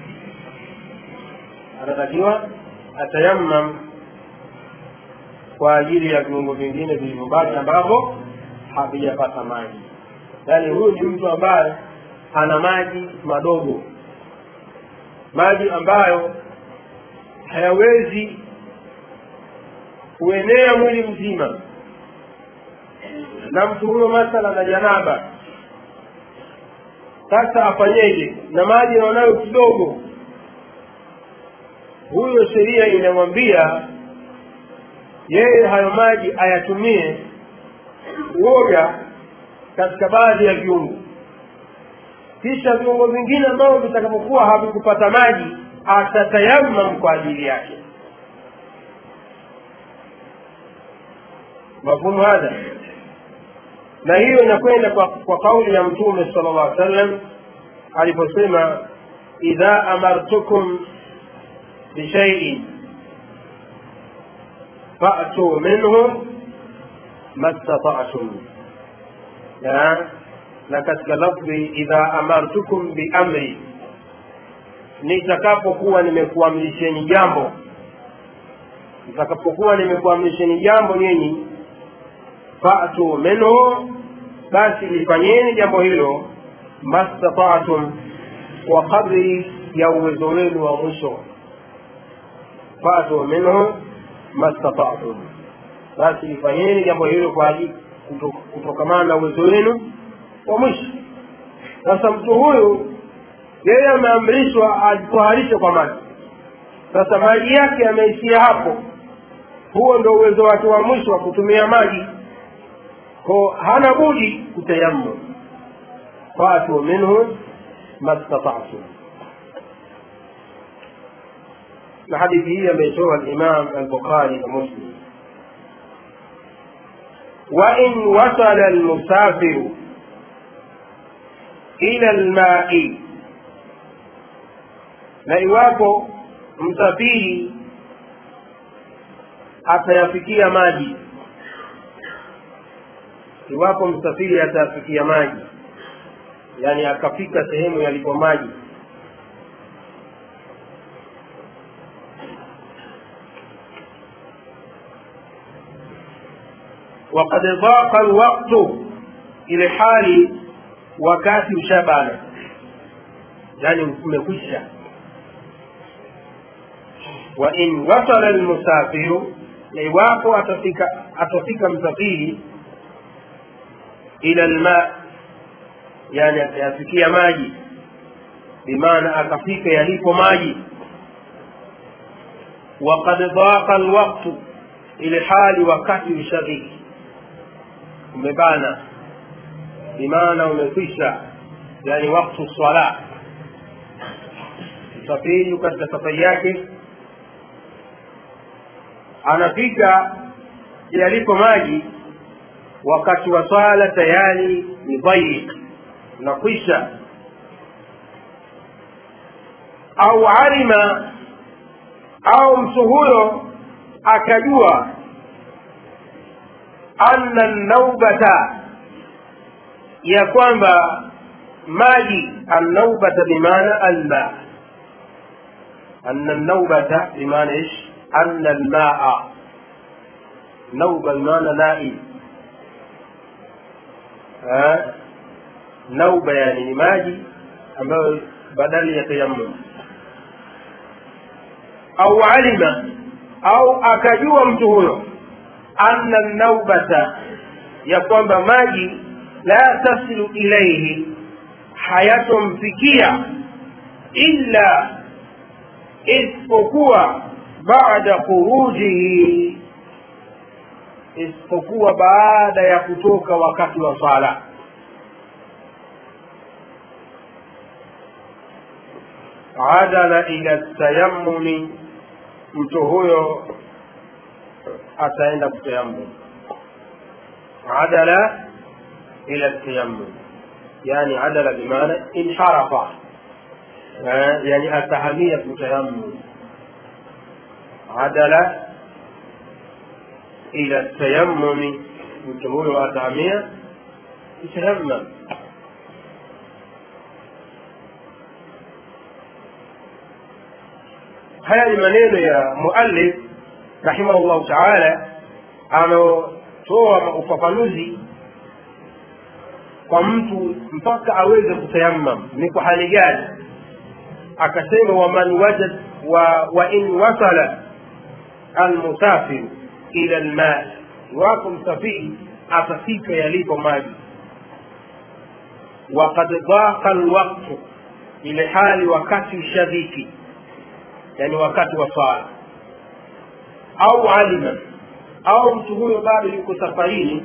atatakiwa atayammam kwa ajili ya viungo vingine vilivyobaki ambavyo havijapata maji yaani huyu ni mtu ambaye ana maji madogo maji ambayo hayawezi kuenea mwili mzima na mtu huyo mathala na janaba sasa afanyeje na maji anaonayo kidogo huyo sheria inamwambia yeye hayo maji ayatumie kuoga katika baadhi ya viungo kisha viungo vingine ambavyo vitakapokuwa havikupata maji atatayamam kwa ajili yake mafhumu hadha na hiyo inakwenda kwa, kwa kauli ya mtume sala llah sallam aliposema idha amartukum bishaiin fa'tu minhu mastata'tum na katika lafdhi idha amartukum biamri nitakapokuwa nimekuamrisheni jambo nitakapokuwa nimekuamrisheni jambo nyinyi fatu minhu basi lifanyeni jambo hilo mastataatum kwa kadri ya uwezo wenu wa mwisho fatu minhu mastataatum basi lifanyeni jambo hilo kwa ajili kutokamana na uwezo wenu wa mwisho sasa mtu huyu yeye ameamrishwa ajitoharishe kwa maji sasa maji yake yameishia hapo huo ndo uwezo wake wa mwisho wa kutumia maji ko hana budi kutayammum fatu minhu mastata'tum na hadithi hii ameitoa al-Imam al-Bukhari na Muslim وإن وصل المسافر إلى الماء na iwapo msafiri atayafikia maji iwapo msafiri atayafikia maji yani akafika sehemu yalipo maji وقد ضاق الوقت ile hali wakati ushabana yani umekwisha wa in wasala almusafiru na iwapo atafika atafika msafiri ila alma yani atayafikia maji bimaana akafika yalipo maji وقد ضاق الوقت ile hali wakati ushadhiki umebana bimaana umekwisha yani waktu swala msafiri katika safari yake anafika yalipo maji wakati wa swala tayari ni dhayiq unakwisha au alima au mtu huyo akajua anna naubata ya kwamba maji annaubata bimaana alma anna naubata bimaana ish anna almaa nauba bimaana nai nauba yani ni maji ambayo badali ya tayammum au alima au akajua mtu huyo anna naubata ya kwamba maji la tasilu ilaihi hayatomfikia illa isipokuwa baada khurujihi isipokuwa baada ya kutoka wakati wa sala adala ila tayammumi mtu huyo ataenda kutayammum adala ila tayammum yani adala bimaana inharafa yani atahamia kutayammum adala ila tayammumi mtu huyo atahamia kutayammum haya ni maneno ya muallif rahimahullahu taala anaotoa ufafanuzi kwa mtu mpaka aweze kutayammam ni kwa hali gani akasema waman wajad wa, wa in wasala almusafiru ila lmai iwapo msafiri atafika yalipo maji wakad dhaqa lwaktu ile hali wakati ushadhiki yani wakati wa swala au alima au mtu huyo bado yuko safarini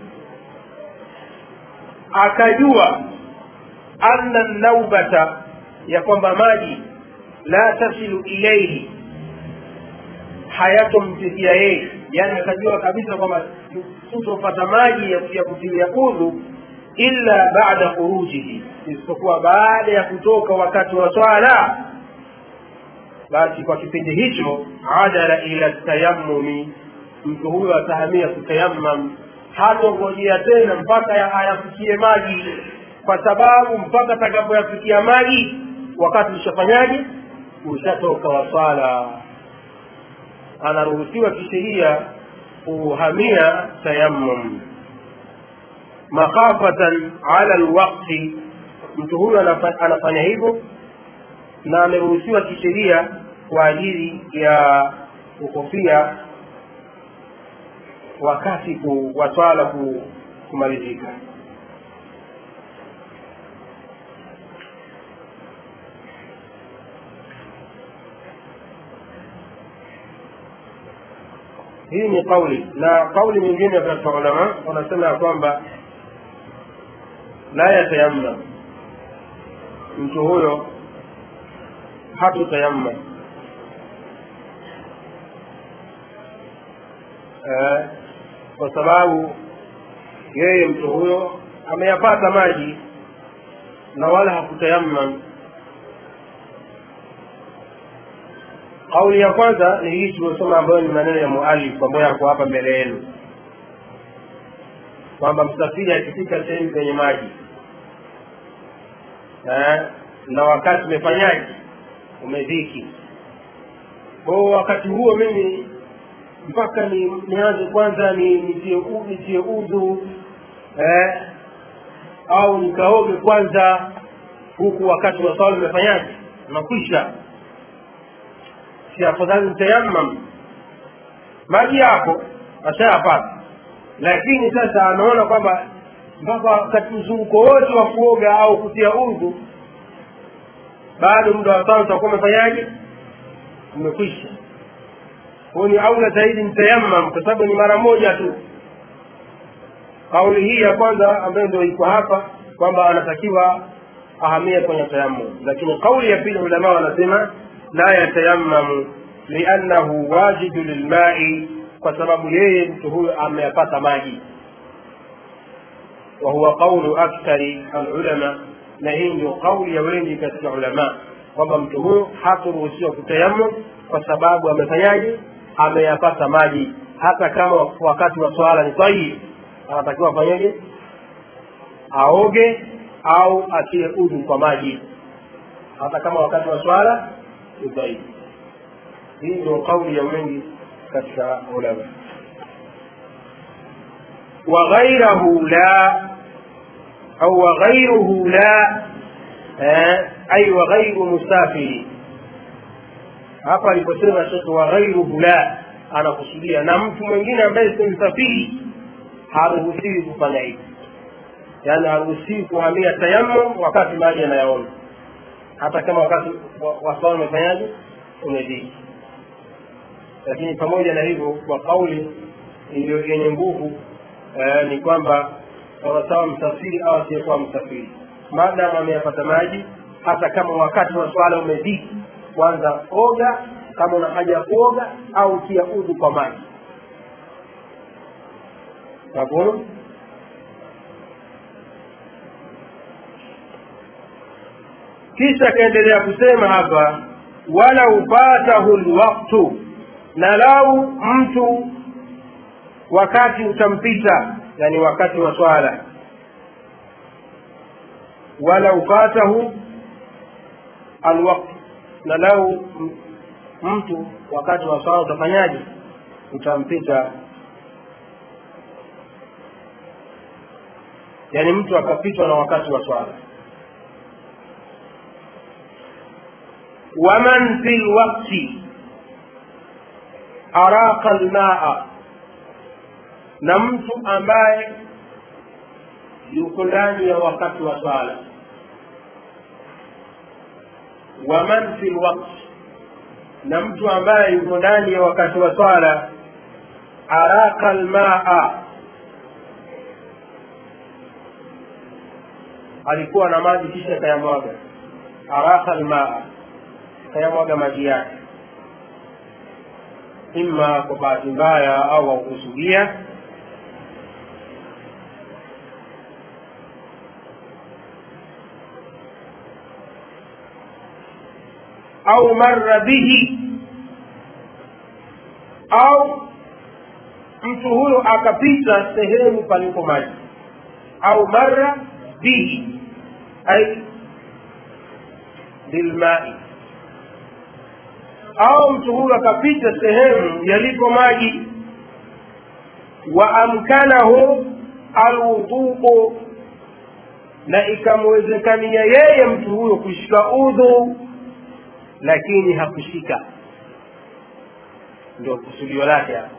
akajua anna naubata ya kwamba maji la tasilu ilaihi hayatomfikia yeye yani akajua kabisa kwamba tutopata maji ya, ya kutilia udhu illa baada khurujihi isipokuwa baada ya kutoka wakati wa swala basi kwa kipindi hicho adala ila tayammumi mtu huyo atahamia kutayammam hatongojea tena mpaka ayafikie maji kwa sababu mpaka atakapoyafikia maji wakati ushafanyaje ushatoka wa swala anaruhusiwa kisheria kuhamia tayammum makhafatan ala lwakti mtu huyo anafanya hivyo na ameruhusiwa kisheria kwa ajili ya kukofia wakati wa swala kumalizika hii ni kauli na kauli nyingine katika ulama wanasema ya kwamba la yatayammam mtu huyo hatutayammam eh, kwa sababu yeye mtu huyo ameyapata maji na wala hakutayammam kauli ya kwanza ni hii tuliosoma ambayo ni maneno ya mualif ambayo yako hapa mbele yenu kwamba msafiri akifika sehemu zenye maji eh, na wakati umefanyaje umedhiki kwao wakati huo mimi mpaka ni nianze kwanza ni nitie nitie udhu eh, au nikaoge kwanza huku wakati wa swala umefanyaje unakwisha si afadhali nitayammam maji yako ashayapata lakini sasa anaona kwamba mpaka wakati mzunguko wote wa kuoga au kutia udhu bado muda wa swala utakuwa umefanyaje umekwisha kwao ni aula zaidi nitayammam kwa sababu ni mara moja tu kauli hii ya kwanza ambayo ndio iko hapa kwamba anatakiwa ahamie kwenye tayammum lakini kauli ya pili ulama wanasema la yatayammamu liannahu wajidu lilmai kwa sababu yeye mtu huyo ameyapata maji wa huwa qaulu akthari alulama na hii ndio kauli ya wengi katika ulama kwamba mtu huyo haturuhusiwa kutayammum kwa sababu amefanyaje ameyapata maji hata kama wakati wa swala ni sahihi anatakiwa afanyeje aoge au atie udhu kwa maji hata kama wakati wa swala ni sahihi hii ndio kauli ya wengi katika ulama وغيره لا أو وغيره لا أي وغير مسافر hapa aliposema shekhe wa ghairuhu la anakusudia na mtu mwingine ambaye si msafiri haruhusiwi kufanya hivi yaani haruhusiwi kuhamia tayammum wakati maji anayaona hata kama wakati wa swala umefanyaje umedhiki lakini pamoja na hivyo kwa kauli iliyo yenye nguvu eh, ni kwamba sawasawa msafiri au asiyekuwa msafiri maadamu ameyapata maji hata kama wakati wa swala umedhiki kwanza oga kama una haja ya kuoga au tia udhu kwa maji mafhumu kisha akaendelea kusema hapa walau fatahu lwaktu na lau mtu wakati utampita yani wakati wa swala walau fatahu alwaktu na lau mtu wakati wa swala utafanyaje utampita yaani mtu akapitwa na wakati wa swala waman fi lwakti araqa lmaa na mtu ambaye yuko ndani ya wakati wa swala waman fi lwakti na mtu ambaye yuko ndani ya wakati wa swala araka lmaa alikuwa na maji kisha kayamwaga araka lmaa kayamwaga maji yake ima kwa bahati mbaya au aukusudia au marra bihi au mtu huyo akapita sehemu palipo maji au marra bihi ai bilmai au mtu huyo akapita sehemu yalipo maji wa amkanahu alwuduu na ikamwezekania yeye mtu huyo kushika udhu lakini hakushika ndio kusudio lake hapo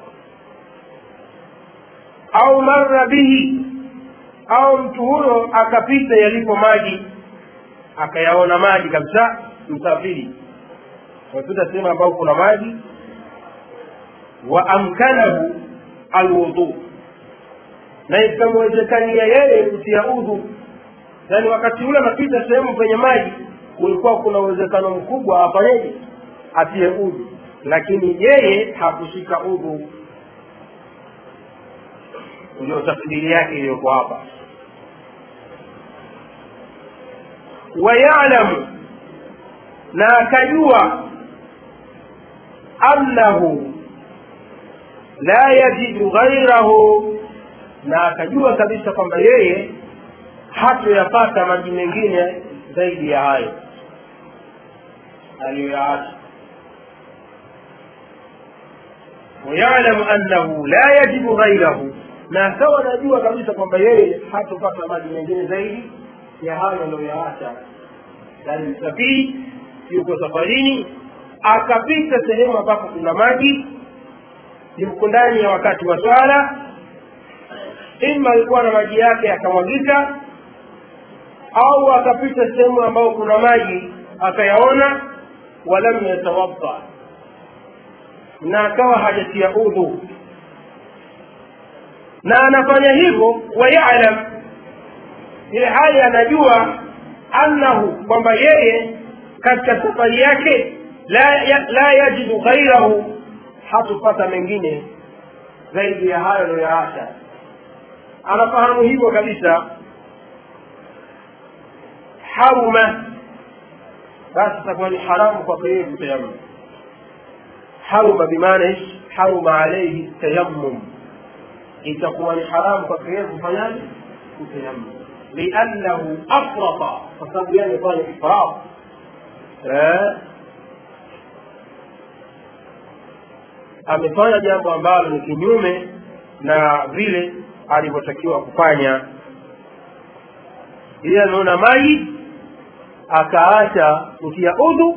au marra bihi au mtu huyo akapita yalipo maji akayaona maji kabisa msafiri amepita sehemu ambayo kuna maji wa amkanahu alwudhu na ikamwezekania yeye kutia udhu yaani wakati ule anapita sehemu penye maji kulikuwa kuna uwezekano mkubwa afanyeje atie udhu lakini yeye hakushika udhu ndio tafsiri yake iliyoko hapa wayalamu na akajua annahu la yajidu ghairahu na akajua kabisa kwamba yeye hatoyapata maji mengine zaidi ya hayo aliyoyaacha wayalamu annahu la yajidu ghairahu na akawa anajua kabisa kwamba yeye hatopata maji mengine zaidi ya hayo aliyoyaacha yani msafiri yuko safarini akapita sehemu ambapo kuna maji yuko ndani ya wakati wa swala ima alikuwa na maji yake akamwagika au akapita sehemu ambayo kuna maji akayaona walam yatawadda na akawa hajatia udhu na anafanya hivyo wayalam ile hali anajua annahu kwamba yeye katika safari yake la, ya, la yajidu ghairahu hatupata mengine zaidi ya hayo aliyoyaacha anafahamu hivyo kabisa haruma basi itakuwa ni haramu kwake yeye kutayammum haruma bimaana ish haruma alaihi tayammum itakuwa ni haramu kwake yeye kufanyaje kutayammum liannahu afrata kwa sababu yeye amefanya ifrat amefanya jambo ambalo ni kinyume na vile alivyotakiwa kufanya yeye ameona maji akaacha kutia udhu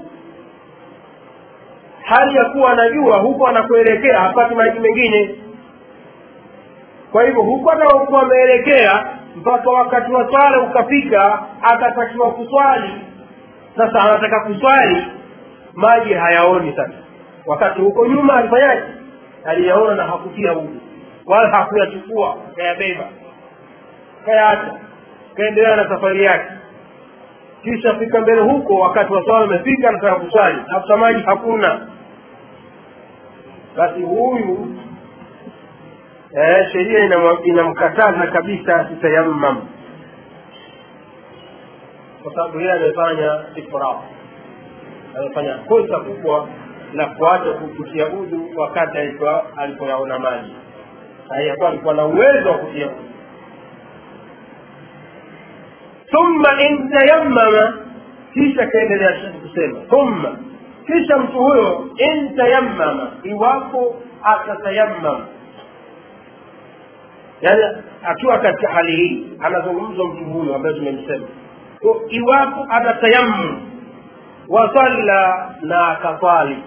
hali ya kuwa anajua huko anakuelekea hapati maji mengine kwa hivyo huko anaokuwa ameelekea mpaka wakati wa swala ukafika akatakiwa kuswali sasa anataka kuswali maji hayaoni sasa wakati huko nyuma alifanyaje aliyaona na hakutia udhu wala hakuyachukua kayabeba kayaacha kaendelea na safari yake kisha fika mbele huko wakati wa swala umefika anataka kuswali hata maji hakuna basi huyu eh, sheria inamkataza kabisa asitayammam kwa sababu yeye amefanya ifraf amefanya kosa kubwa la kuacha kutia udhu wakati alipoyaona maji aliyakuwa alikuwa na uwezo wa kutia udhu thumma in tayammama kisha kaendelea shekhe kusema thumma kisha mtu huyo in tayammama iwapo atatayammam yaani akiwa katika hali hii anazungumzwa mtu huyo ambaye tumemsema iwapo atatayammum wasalla na akaswali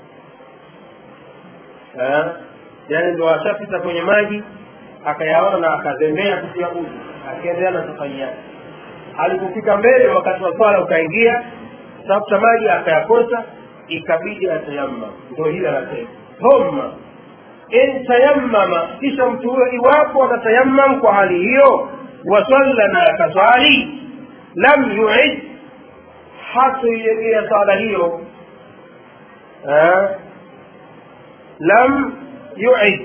yaani ndo ashapita kwenye maji akayaona na akazembea kutia udhu akiendelea na safari yake alipofika mbele wakati wa swala ukaingia tafuta maji akayakosa ikabidi atayammam ndo hili anasema thumma in tayammama kisha mtu huyo iwapo atatayammam kwa hali hiyo wasalla na akaswali lam yuid hatoiegea swala hiyo lam yuid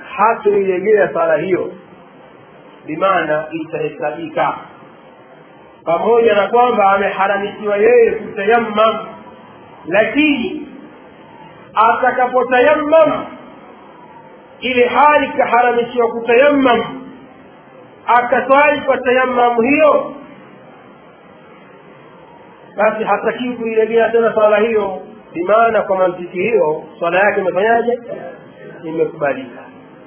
hatoiegea swala hiyo bimaana itahesabika pamoja na kwamba ameharamishiwa yeye kutayammam lakini atakapotayammam ile hali kaharamishiwa kutayammam akaswali kwa tayammamu hiyo basi hatakiwi kuilegea tena swala hiyo bimaana kwa mantiki hiyo swala yake imefanyaje imekubalika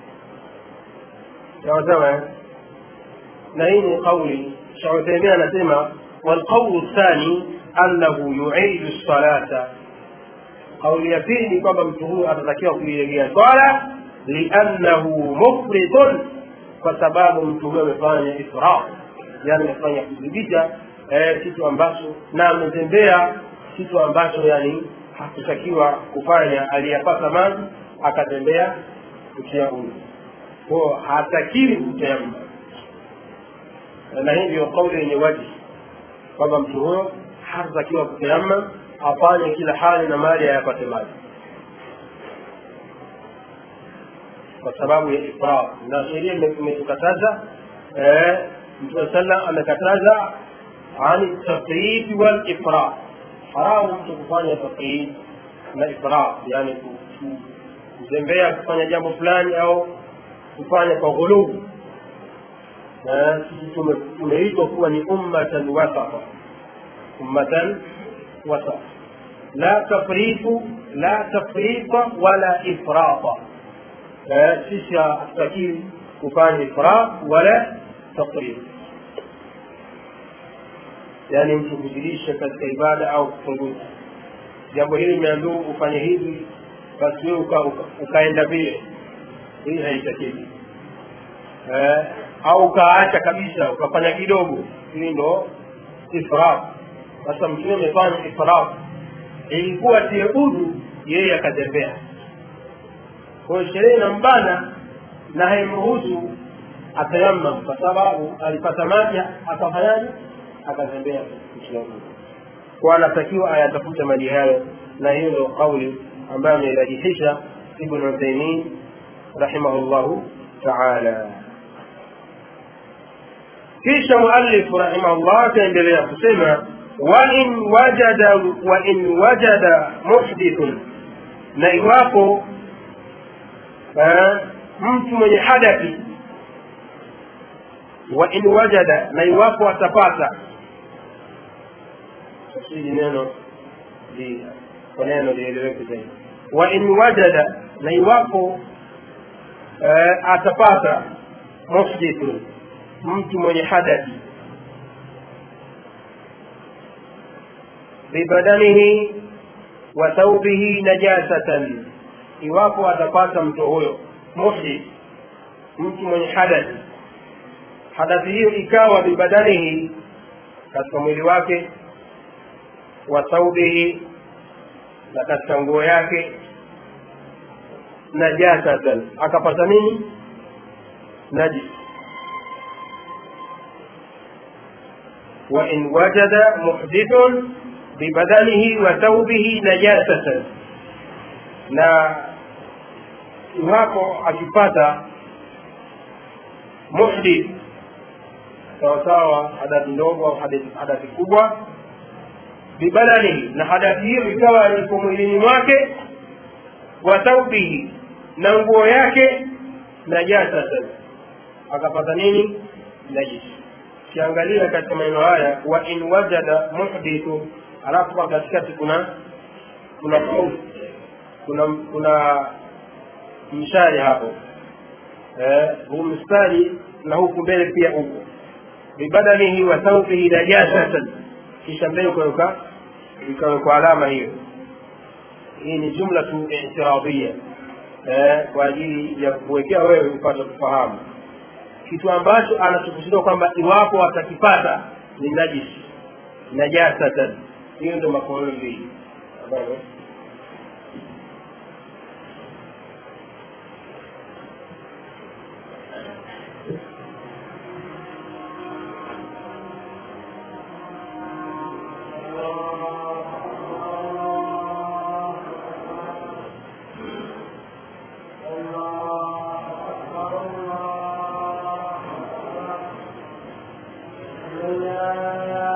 sawasawa na hii ni qauli shekh uthaimin anasema walqaulu thani annahu yuidu lsalata kauli ya pili ni kwamba mtu huyu atatakiwa kuilegea swala liannahu mufridun kwa sababu mtu huyo amefanya israf yani amefanya kuzidisha eh, kitu ambacho na ametembea kitu ambacho yani hakutakiwa kufanya aliyapata maji akatembea kutia huyu ko hatakiwi kutayamma na hii ndio kauli yenye waji kwamba mtu huyo hatatakiwa kutayamma afanye kila hali na mali ayapate maji kwa sababu ya ifrad na sheria imetukataza mtume sallam amekataza ani tafrid wal ifrad haramu mtu kufanya tafrid na ifrad yani kuzembea kufanya jambo fulani au kufanya kwa ghulubu sisi tumeitwa kuwa ni ummatan wasata ummatan wasata la tafritu la tafrita wala ifrata sisi hatutakiwi kufanya ifrat wala tafrit yaani mtu kuzidisha katika ibada au kupunguza jambo hili imeambiwa ufanye hivi basi wewe uka, uka, ukaenda vile hii haitakiwi eh, au ukaacha kabisa ukafanya kidogo hii ndo ifrat sasa mtume amefanya ifrat ilikuwa tie udhu yeye akatembea kwa hiyo sheria inambana na haimruhusu atayammam kwa sababu alipata maji akafanyaje akatembea kuchagua kwa anatakiwa ayatafute maji hayo na hiyo ndio kauli ambayo ameirajihisha ibn uthaimin rahimahullahu taala kisha muallifu rahimahullah akaendelea kusema wain wajada wain wajada muhdithun na iwapo mtu mwenye hadathi wa in wajada na iwapo atapata hili neno kwa neno lieleweke zaidi wa in wajada na iwapo atapata muhdithu mtu mwenye hadathi bibadanihi wa thaubihi najasatan iwapo atapata mtu huyo muhdith mtu mwenye hadathi hadathi hiyo ikawa bibadanihi katika mwili wake wa thaubihi na katika nguo yake najasatan akapata nini najis وإن وجد محدث ببدنه وثوبه نجاسة na iwapo akipata muhdith sawasawa hadathi ndogo au hadathi kubwa bibadanihi na hadathi hiyo ikawa iko mwilini mwake wa thaubihi na nguo yake najasatan akapata nini najisi ukiangalia katika maneno haya wa in wajada muhdithu alafu kwa katikati kuna kuna kuna kuna mshari hapo eh, huu mstari na huku mbele pia huko bibadanihi wa thawbihi najasatan kisha mbele ukaweka ikawekwa alama hiyo hii ni jumla tu i'tiradhia eh, kwa ajili ya kuwekea wewe upate kufahamu kitu ambacho anachokusudia kwamba iwapo atakipata ni najisi najasatan hiyo ndio makono mbili ambayo Allah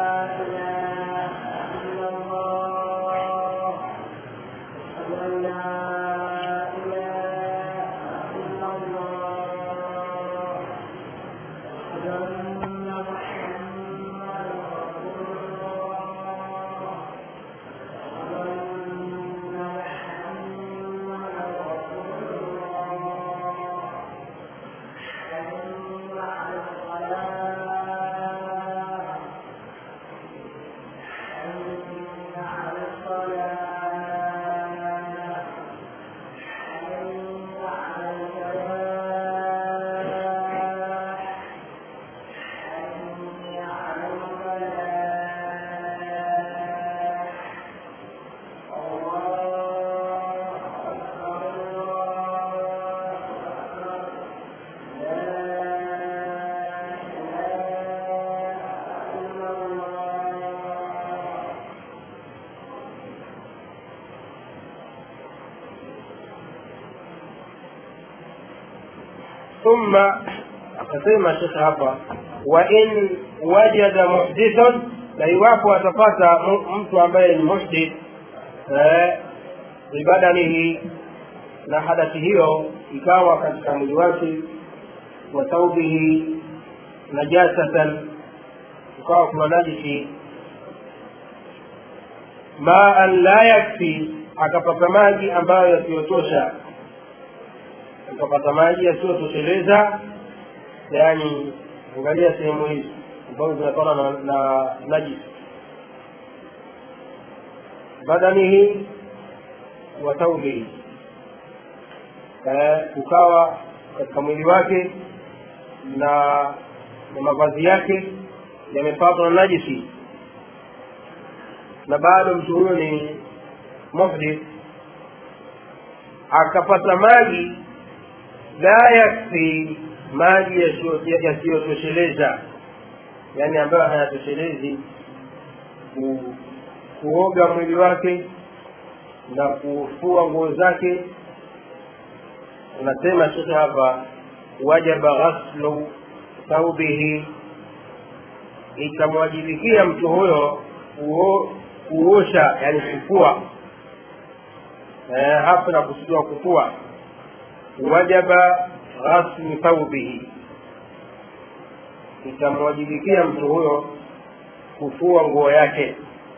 thumma akasema shekhe hapa wa in wajada muhdithun na iwapo atapata mu- mtu ambaye ni muhdith eh, bibadanihi na hadathi hiyo ikawa katika mwili wake wa thaubihi najasatan ukawa kuna najisi maan la yakfi akapata maji ambayo yasiyotosha akapata maji yasiyotosheleza yaani angalia sehemu hizi ambazo zinatokana na, na najis badanihi wa thaubihi eh, ukawa katika mwili wake na na mavazi yake yamepatwa na najisi na bado mtu huyo ni muhdith akapata maji la yakfi maji yasiyo- yasiyotosheleza yaani ambayo hayatoshelezi ku, kuoga mwili wake na kufua nguo zake unasema shekhe hapa wajaba ghaslu thaubihi itamwajibikia mtu huyo kuo- kuosha yani kufua eh, hapa na kusudiwa kufua wajaba ghaslu thaubihi itamwajibikia mtu huyo kufua nguo yake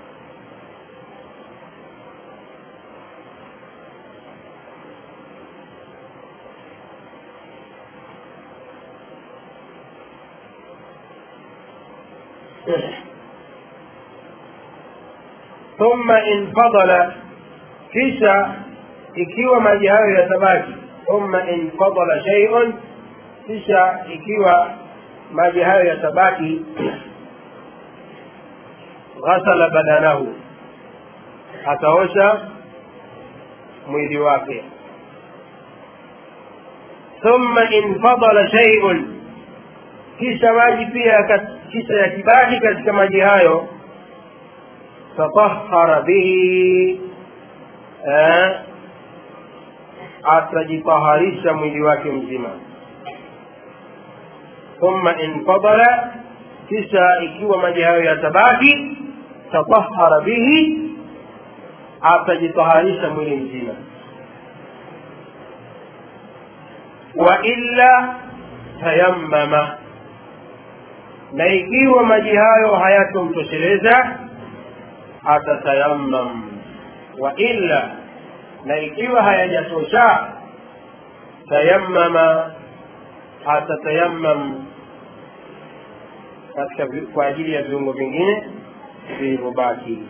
thumma in fadala kisha ikiwa maji hayo yatabaki thumma in fadala shay'un kisha ikiwa maji hayo yatabaki ghasala badanahu ataosha mwili wake thumma in fadala shay'un kisha maji pia kat- kisha yakibaki katika maji hayo tatahara bihi eh, atajitaharisha mwili wake mzima thumma infadala kisha ikiwa maji hayo yatabaki tatahara bihi atajitaharisha mwili mzima wa illa tayammama na ikiwa maji hayo hayatomtosheleza atatayammam wa illa na ikiwa hayajatosha tayammama atatayammam katika vi- kwa ajili ya viungo vingine vilivyobaki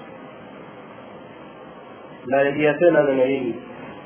narejea tena neno hili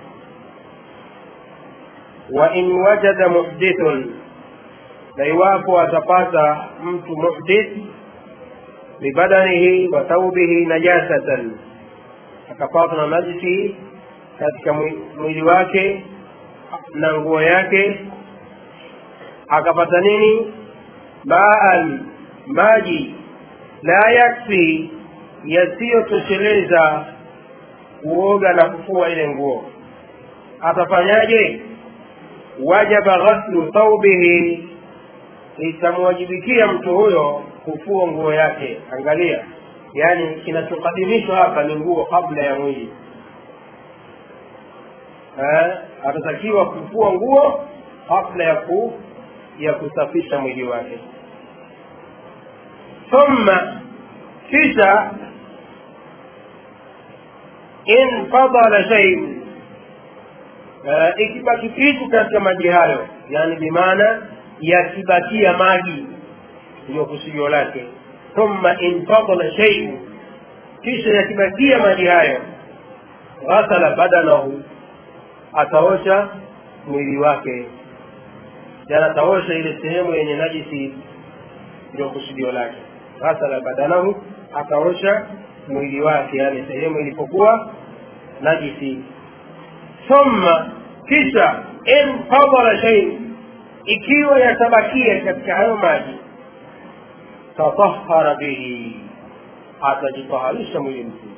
wa in wajada muhdithun na iwapo atapata mtu muhdith bibadanihi wa thaubihi najasatan akapatwa na najisi katika mwi- mwili wake na nguo yake akapata nini maan maji la yakfi yasiyotosheleza kuoga na kufua ile nguo atafanyaje wajaba ghaslu thaubihi itamwajibikia mtu huyo kufua nguo yake angalia yaani kinachokadimishwa hapa ni nguo kabla ya mwili eh, atatakiwa kufua nguo kabla ya ku ya kusafisha mwili wake thumma kisha in fadala shay'un uh, ikibaki kitu katika maji hayo yani bimaana yakibakia maji ndio kusudio lake thumma in fadala shay'un kisha yakibakia maji hayo ghasala badanahu ataosha mwili wake yani ataosha ile sehemu yenye najisi ndio kusudio lake ghasala badanahu ataosha mwili wake yani sehemu ilipokuwa najisi thumma kisha in fadala shay ikiwa yatabakia katika hayo maji tatahara bihi atajitaharisha mwili mzima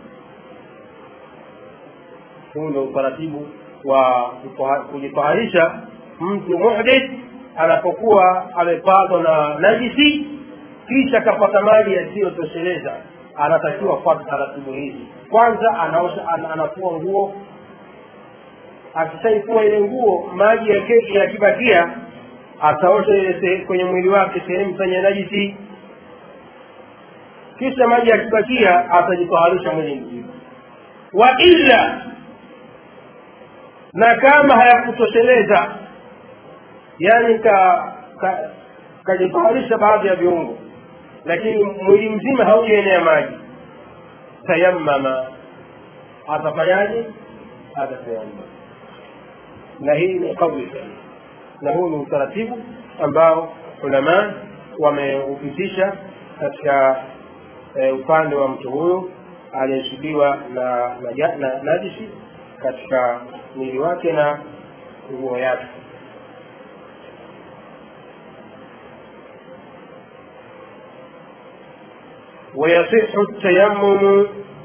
huu ndio utaratibu wa kujitaharisha mtu muhdith anapokuwa amepatwa na najisi kisha akapata maji yasiyotosheleza anatakiwa kufuata taratibu hizi kwanza anaosha an, anafua nguo akishaifua ile nguo maji yakibakia ataosha ile kwenye mwili wake sehemu zenye najisi kisha maji yakibakia atajitaharisha mwili mzima wa illa na kama hayakutosheleza yani ka kajitaharisha ka baadhi ya viungo lakini mwili mzima haujaenea maji tayammama atafanyaje atatayammama na hii ni kauli na huu ni utaratibu ambao ulama wameupitisha katika e, upande wa mtu huyu aliyeshukiwa na, na, na najisi katika mwili wake na nguo yake ويصح التيمم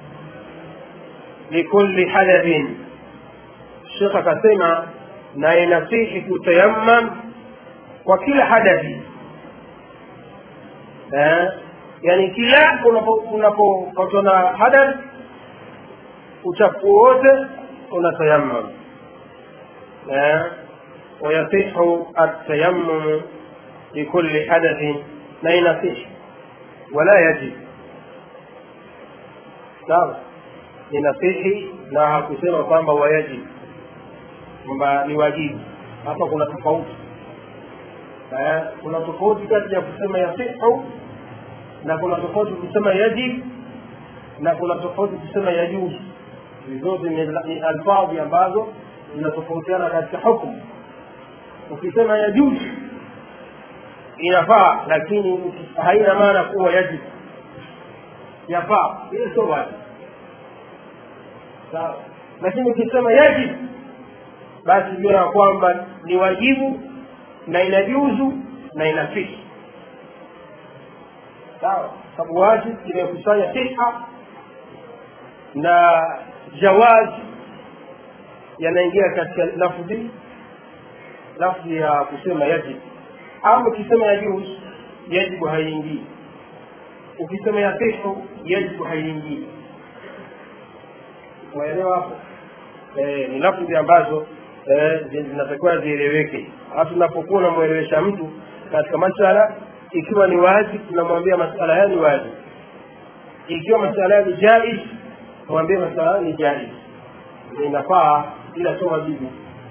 لكل حدث الشيخ akasema na inasihi kutayammam kwa kila hadathi eh, yani kila unapopatwa na hadath uchafu wote unatayammam eh, ويصح التيمم لكل حدث na inasihi wala yajib sawa ni nasihi na hakusema kwamba wayajib kwamba ni wajibu hapa kuna tofauti eh, kuna tofauti kati ya kusema yasihu na kuna tofauti kusema yajib na kuna tofauti kusema yajuzu zote ni alfadhi ambazo zinatofautiana katika hukumu ukisema yajuzu inafaa lakini haina maana kuwa yajib yafaa hiyo sio wajibu sawa lakini ukisema yajib basi jua ya kwamba ni wajibu na inajuzu na inafiki sawa sababu wajib imekusanya siha na jawaz yanaingia katika lafdhi lafdhi ya kusema yajib ama ukisema yajuz yajibu haiingii ukisema yasihu yajibu haiingii waelewa hapo eh, ni lafdhi ambazo eh, zinatakiwa zieleweke halafu unapokuwa unamwelewesha mtu katika masala ikiwa ni wazi tunamwambia masala haya ni wazi ikiwa masala haya ni jaiz mwambie masala haya ni jaiz inafaa ila sio wajibu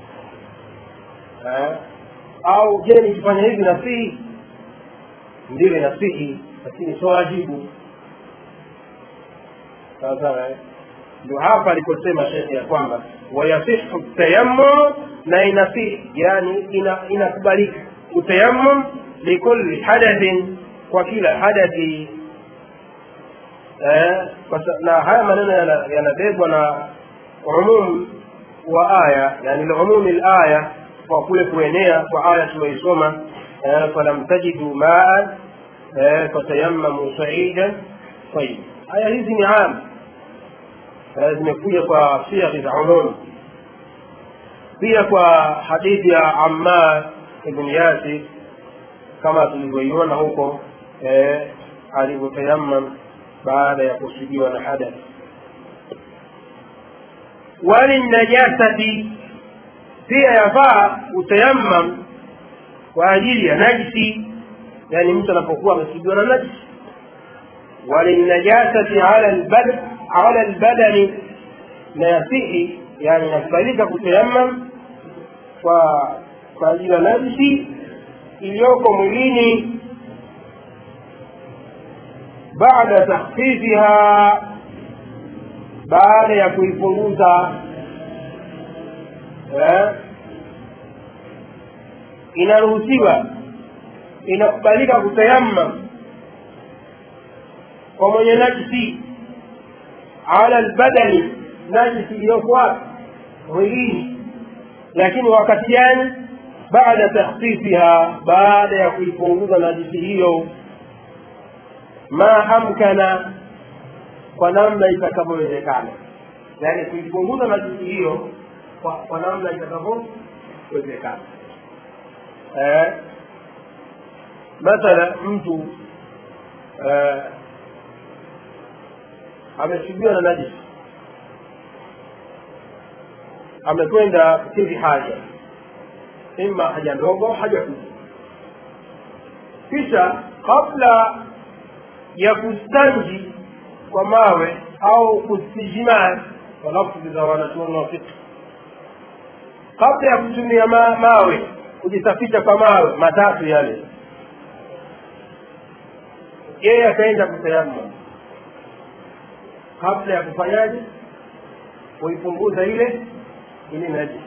eh, au je nikifanya hivi nasihi ndiyo nasihi lakini sio wajibu sawa sawa eh? ndio hapa aliposema shekhe ya kwamba wayasihu tayammum na inasihi yani ina, inakubalika utayammum likulli hadathin kwa kila hadathi eh, na haya maneno yanabebwa na umum wa aya yani lumumi laya kwa kule kuenea kwa aya tuliyoisoma eh, falam tajidu maan eh, fatayammamu saidan tayib aya hizi ni am zimekuja kwa siaghi za umum pia kwa hadithi ya ammar ibn yasir kama tulivyoiona huko eh, alivyotayammam baada ya kusudiwa na hadath walinajasati pia yafaa utayammam kwa ajili ya najisi yani mtu anapokuwa amesibiwa na najisi walinajasati ala albad ala albadani na yasihi yani inakubalika kutayammam kwa kwa ajili ya najisi iliyoko mwilini baada takhfifiha baada ya kuipunguza eh, inaruhusiwa inakubalika kutayammam kwa mwenye najisi ala albadani najisi iliyoko wapi mwilini lakini wakati gani baada takhfifiha baada ya kuipunguza najisi hiyo ma amkana kwa namna itakavyowezekana yaani kuipunguza najisi hiyo kwa, kwa namna itakavyowezekana eh, mathala mtu eh, ameshugiwa na najisi amekwenda kukidhi haja ima haja ndogo haja kubwa kisha kabla ya kustanji kwa mawe au kustijimaa kwa lafzi za wanachuoni wa fiqh kabla ya kutumia ma, mawe kujisafisha kwa mawe matatu yale yeye akaenda kutayamma kabla ya kufanyaje kuipunguza ile ile najisi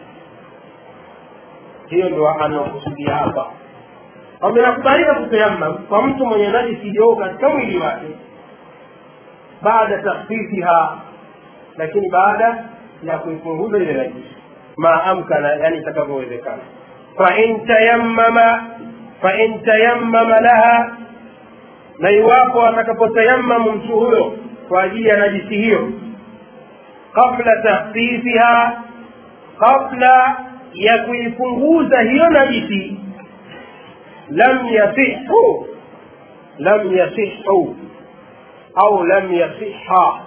hiyo ndo anaokusudia hapa wamenakubalika kutayamam kwa mtu mwenye najisi iliyoko katika mwili wake baada takhfifiha lakini baada ya kuipunguza ile najisi ma amkana yani itakavyowezekana fain tayammama fain tayammama laha na iwapo atakapotayammamu mtu huyo kwa ajili ya najisi hiyo qabla takhfifiha kabla ya kuipunguza hiyo najisi lam yasihu lam yasihu au lam yasiha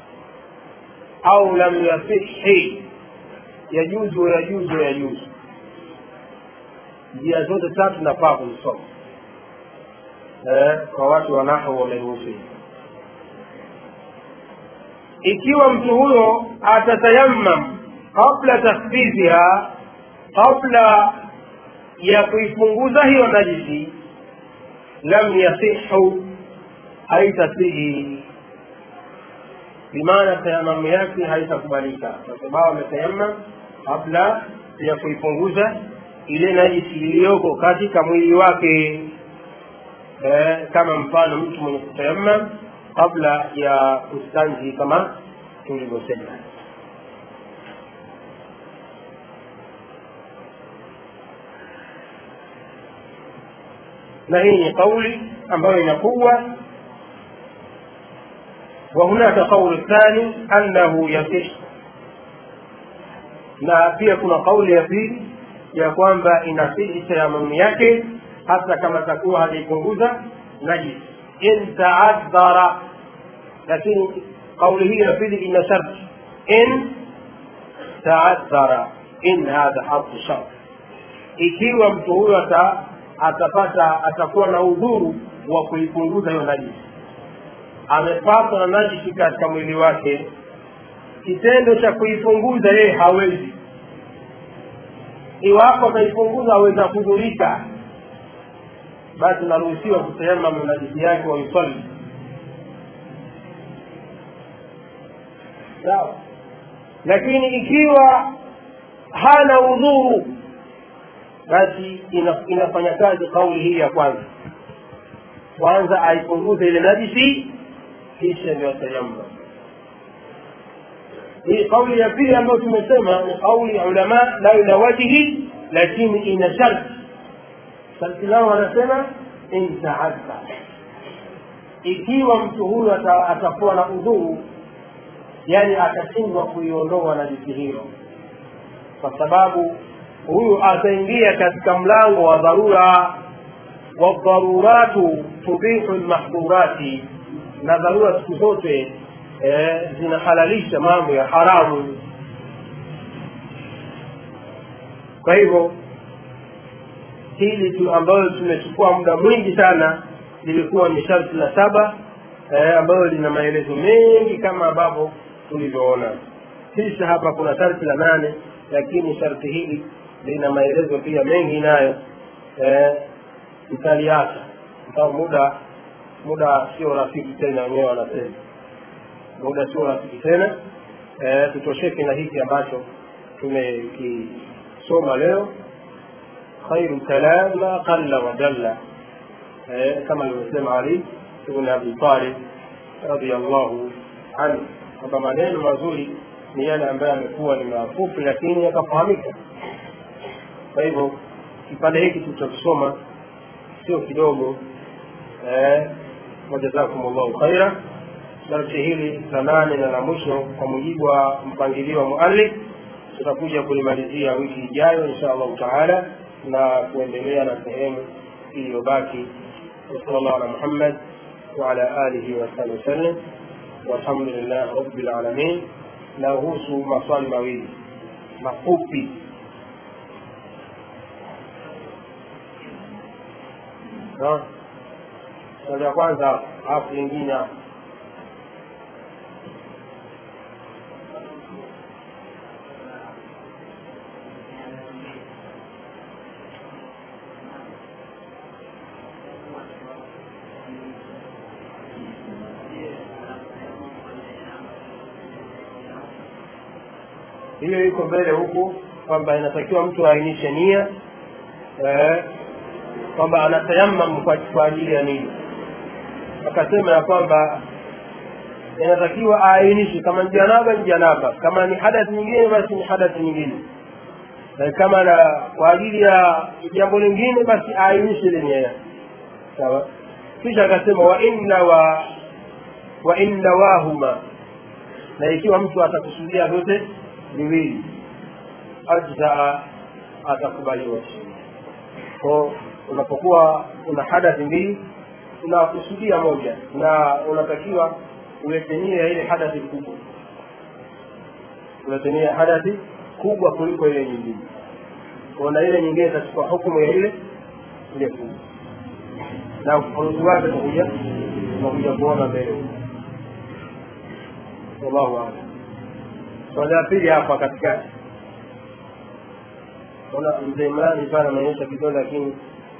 au lam yasihi yajuzu yajuzu yajuzu njia zote tatu nafaa kuzisoma eh, kwa watu wanahu wameruhusu ikiwa mtu huyo atatayammam qabla takhfifiha qabla ya kuipunguza hiyo najisi lam yasihu haitasihi bimaana tayamamu yake haitakubalika kwa sababu ametayamam kabla ya kuipunguza ile najisi iliyoko katika mwili wake eh, kama mfano mtu mwenye kutayamam kabla ya kustanji kama tulivyosema na hii ni kauli ambayo inakuwa وهناك قول ثاني أنه يصح na pia kuna kauli ya pili ya kwamba inasihi tayamumu yake hata kama takuwa hajaipunguza najis in taadhara lakini kauli hii ya pili ina sharti in taadhara in hadha harfu shart ikiwa mtu huyo ata, atapata atakuwa na udhuru wa kuipunguza hiyo najisi amepatwa na najisi katika mwili wake kitendo cha kuipunguza yeye hawezi iwapo ataipunguza aweza kudhurika basi naruhusiwa kutayamamu najisi yake waisali sawa lakini ikiwa hana udhuru basi ina, inafanya kazi kauli hii ya kwanza kwanza aipunguze ile najisi kisha ndio atayamma hii kauli ya pili ambayo tumesema ni kauli ya ulama la ila wajihi lakini ina sharti sharti lao wanasema in taadda ikiwa mtu huyu ata, atakuwa na udhuru yani atashindwa kuiondoa najisi hiyo kwa sababu huyu ataingia katika mlango wa dharura wadharuratu tubihu lmahdhurati na dharura siku zote eh, zinahalalisha mambo ya haramu kwa hivyo hili tu ambayo tumechukua muda mwingi sana lilikuwa ni sharti la saba eh, ambayo lina maelezo mengi kama ambavyo tulivyoona kisha hapa kuna sharti la nane lakini sharti hili lina maelezo pia mengi nayo eh, tutaliacha kwa muda muda sio rafiki tena wenyewe wanasema muda sio rafiki tena eh, tutosheke na hiki ambacho tumekisoma leo khairu kalam ma qalla wa jalla eh, kama alivyosema ali ibn abi talib radiallahu anhu kwamba maneno mazuri ni yale ambayo yamekuwa ni mafupi lakini yakafahamika kwa hivyo kipande hiki tulichokisoma sio kidogo eh, wajazakum llahu khaira darsi hili la nane na la mwisho kwa mujibu wa mpangilio wa muallif tutakuja kulimalizia wiki ijayo insha allahu taala na kuendelea na sehemu iliyobaki وصلى الله على محمد وعلى آله وصحبه وسلم والحمد لله رب العالمين nahusu maswali mawili mafupi swali ya kwanza alafu lingine hapo hiyo iko mbele huku kwamba inatakiwa mtu aainishe nia eh, kwamba anatayamam kwa, kwa ajili ya nini akasema ya kwamba inatakiwa aainishe kama ni janaba ni janaba kama ni hadathi nyingine basi ni hadathi nyingine na kama na kwa ajili ya jambo lingine basi aainishe ile nia yake sawa kisha akasema wa inna wa wa in nawahuma na ikiwa mtu atakusudia vyote viwili ajzaa atakubaliwa ko unapokuwa una hadathi mbili unakusudia moja na unatakiwa uweke nia ile hadathi kubwa uweke nia hadathi kubwa kuliko ile nyingine na ile nyingine itachukua hukumu ya ile ile kubwa na ufafanuzi wake utakuja unakuja kuona mbele wallahu alam swali la pili hapa katikati ona mzee mradi pale ameonyesha kidole lakini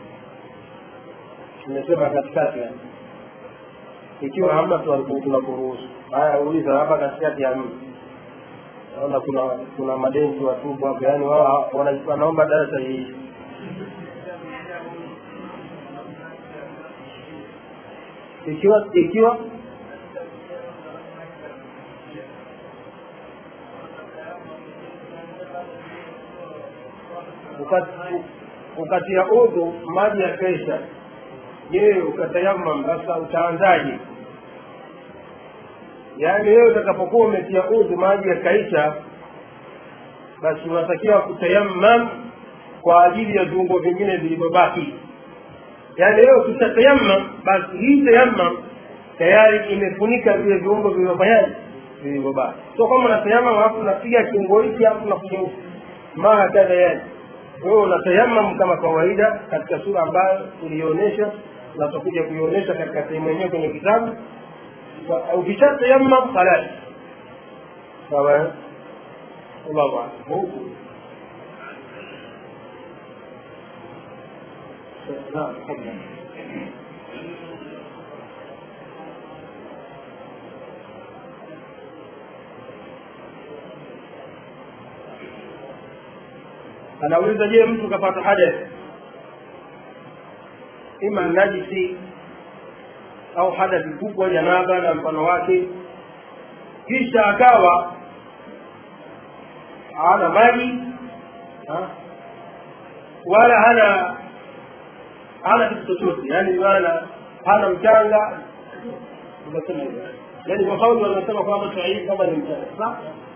tumesema katikati ikiwa hamna tunakuruhusu haya uliza hapa katikati ya mji naona kuna kuna madenzi watubu hapo yaani wao wanaomba darasa hii ikiwa ikiwa ukatia udhu maji ya kesha je ukatayamam sasa utaanzaje yaani wewe utakapokuwa umetia udhu maji yakaisha basi unatakiwa kutayammam kwa ajili ya viungo vingine vilivyobaki yaani wewe ukishatayamam basi hii tayammam tayari imefunika vile viungo vilivyofanyaje vilivyobaki so kama unatayamam alafu unapiga kiungo hiki alafu unakuja maa kadha yani wewe unatayamam kama kawaida katika sura ambayo ulionyesha na tutakuja kuionyesha katika sehemu yenyewe kwenye kitabu ukishatayamam khalas sawa allahu alam huku naam tafadhali anauliza je mtu kapata hadath ima najisi au hadathi kubwa janaba na mfano wake kisha akawa hana maji ha? wala hana hana kitu chochote yani maana hana mchanga unasema hivyo yani kwa kauli wanasema kwamba sahihi kama ni mchanga sawa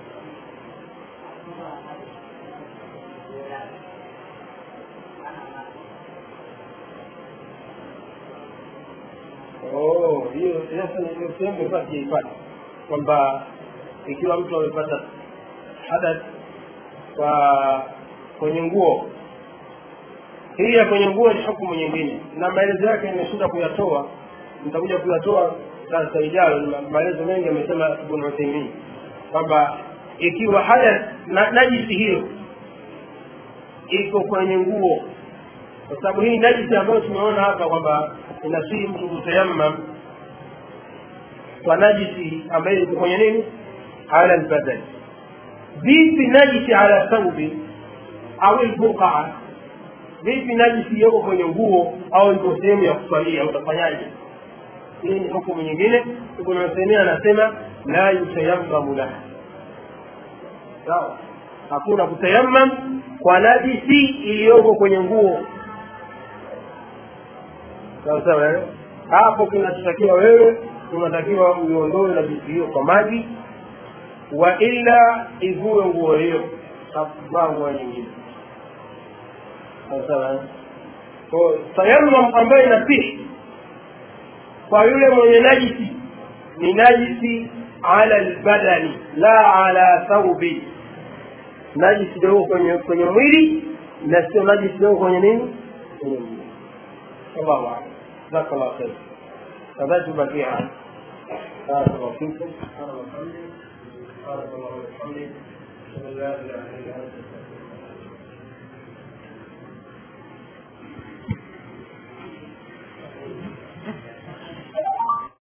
Oh, hiyo sasa ndio sehemu basi siipata kwamba ikiwa mtu amepata hadath kwa kwenye nguo hii ya kwenye nguo ni hukumu nyingine na maelezo yake nimeshinda kuyatoa nitakuja kuyatoa sasa ijayo ni maelezo mengi amesema ibn uthaimin kwamba ikiwa haya na, najisi hiyo iko kwenye nguo kwa sababu hii najisi ambayo tumeona hapa kwamba inasii mtu kutayammam kwa najisi ambayo iko kwenye nini ala lbadani vipi najisi ala thaubi au lbuqaa vipi najisi yoko kwenye nguo au iko sehemu ya kuswalia utafanyaje hii ni hukumu nyingine ibn uthaimin anasema la yutayammamu laha sawa hakuna kutayammam kwa najisi iliyoko kwenye nguo sawa sawa eh? hapo kinachotakiwa wewe unatakiwa uiondoe najisi hiyo kwa maji wa illa ivue nguo hiyo vaa nguo nyingine sawa sawa eh? Kwa tayammam ambayo inasihi kwa yule mwenye najisi ni najisi ala lbadani la ala thaubi najisi dogo kwenye kwenye mwili na sio najisi dogo kwenye nini kwenye mwili allahu alam jazakallah khair nadhani tubakie hapa barakallahu fikum subhanallahi wa bihamdihi subhanallahi wa bihamdihi ashhadu an la ilaha illa anta astaghfiruka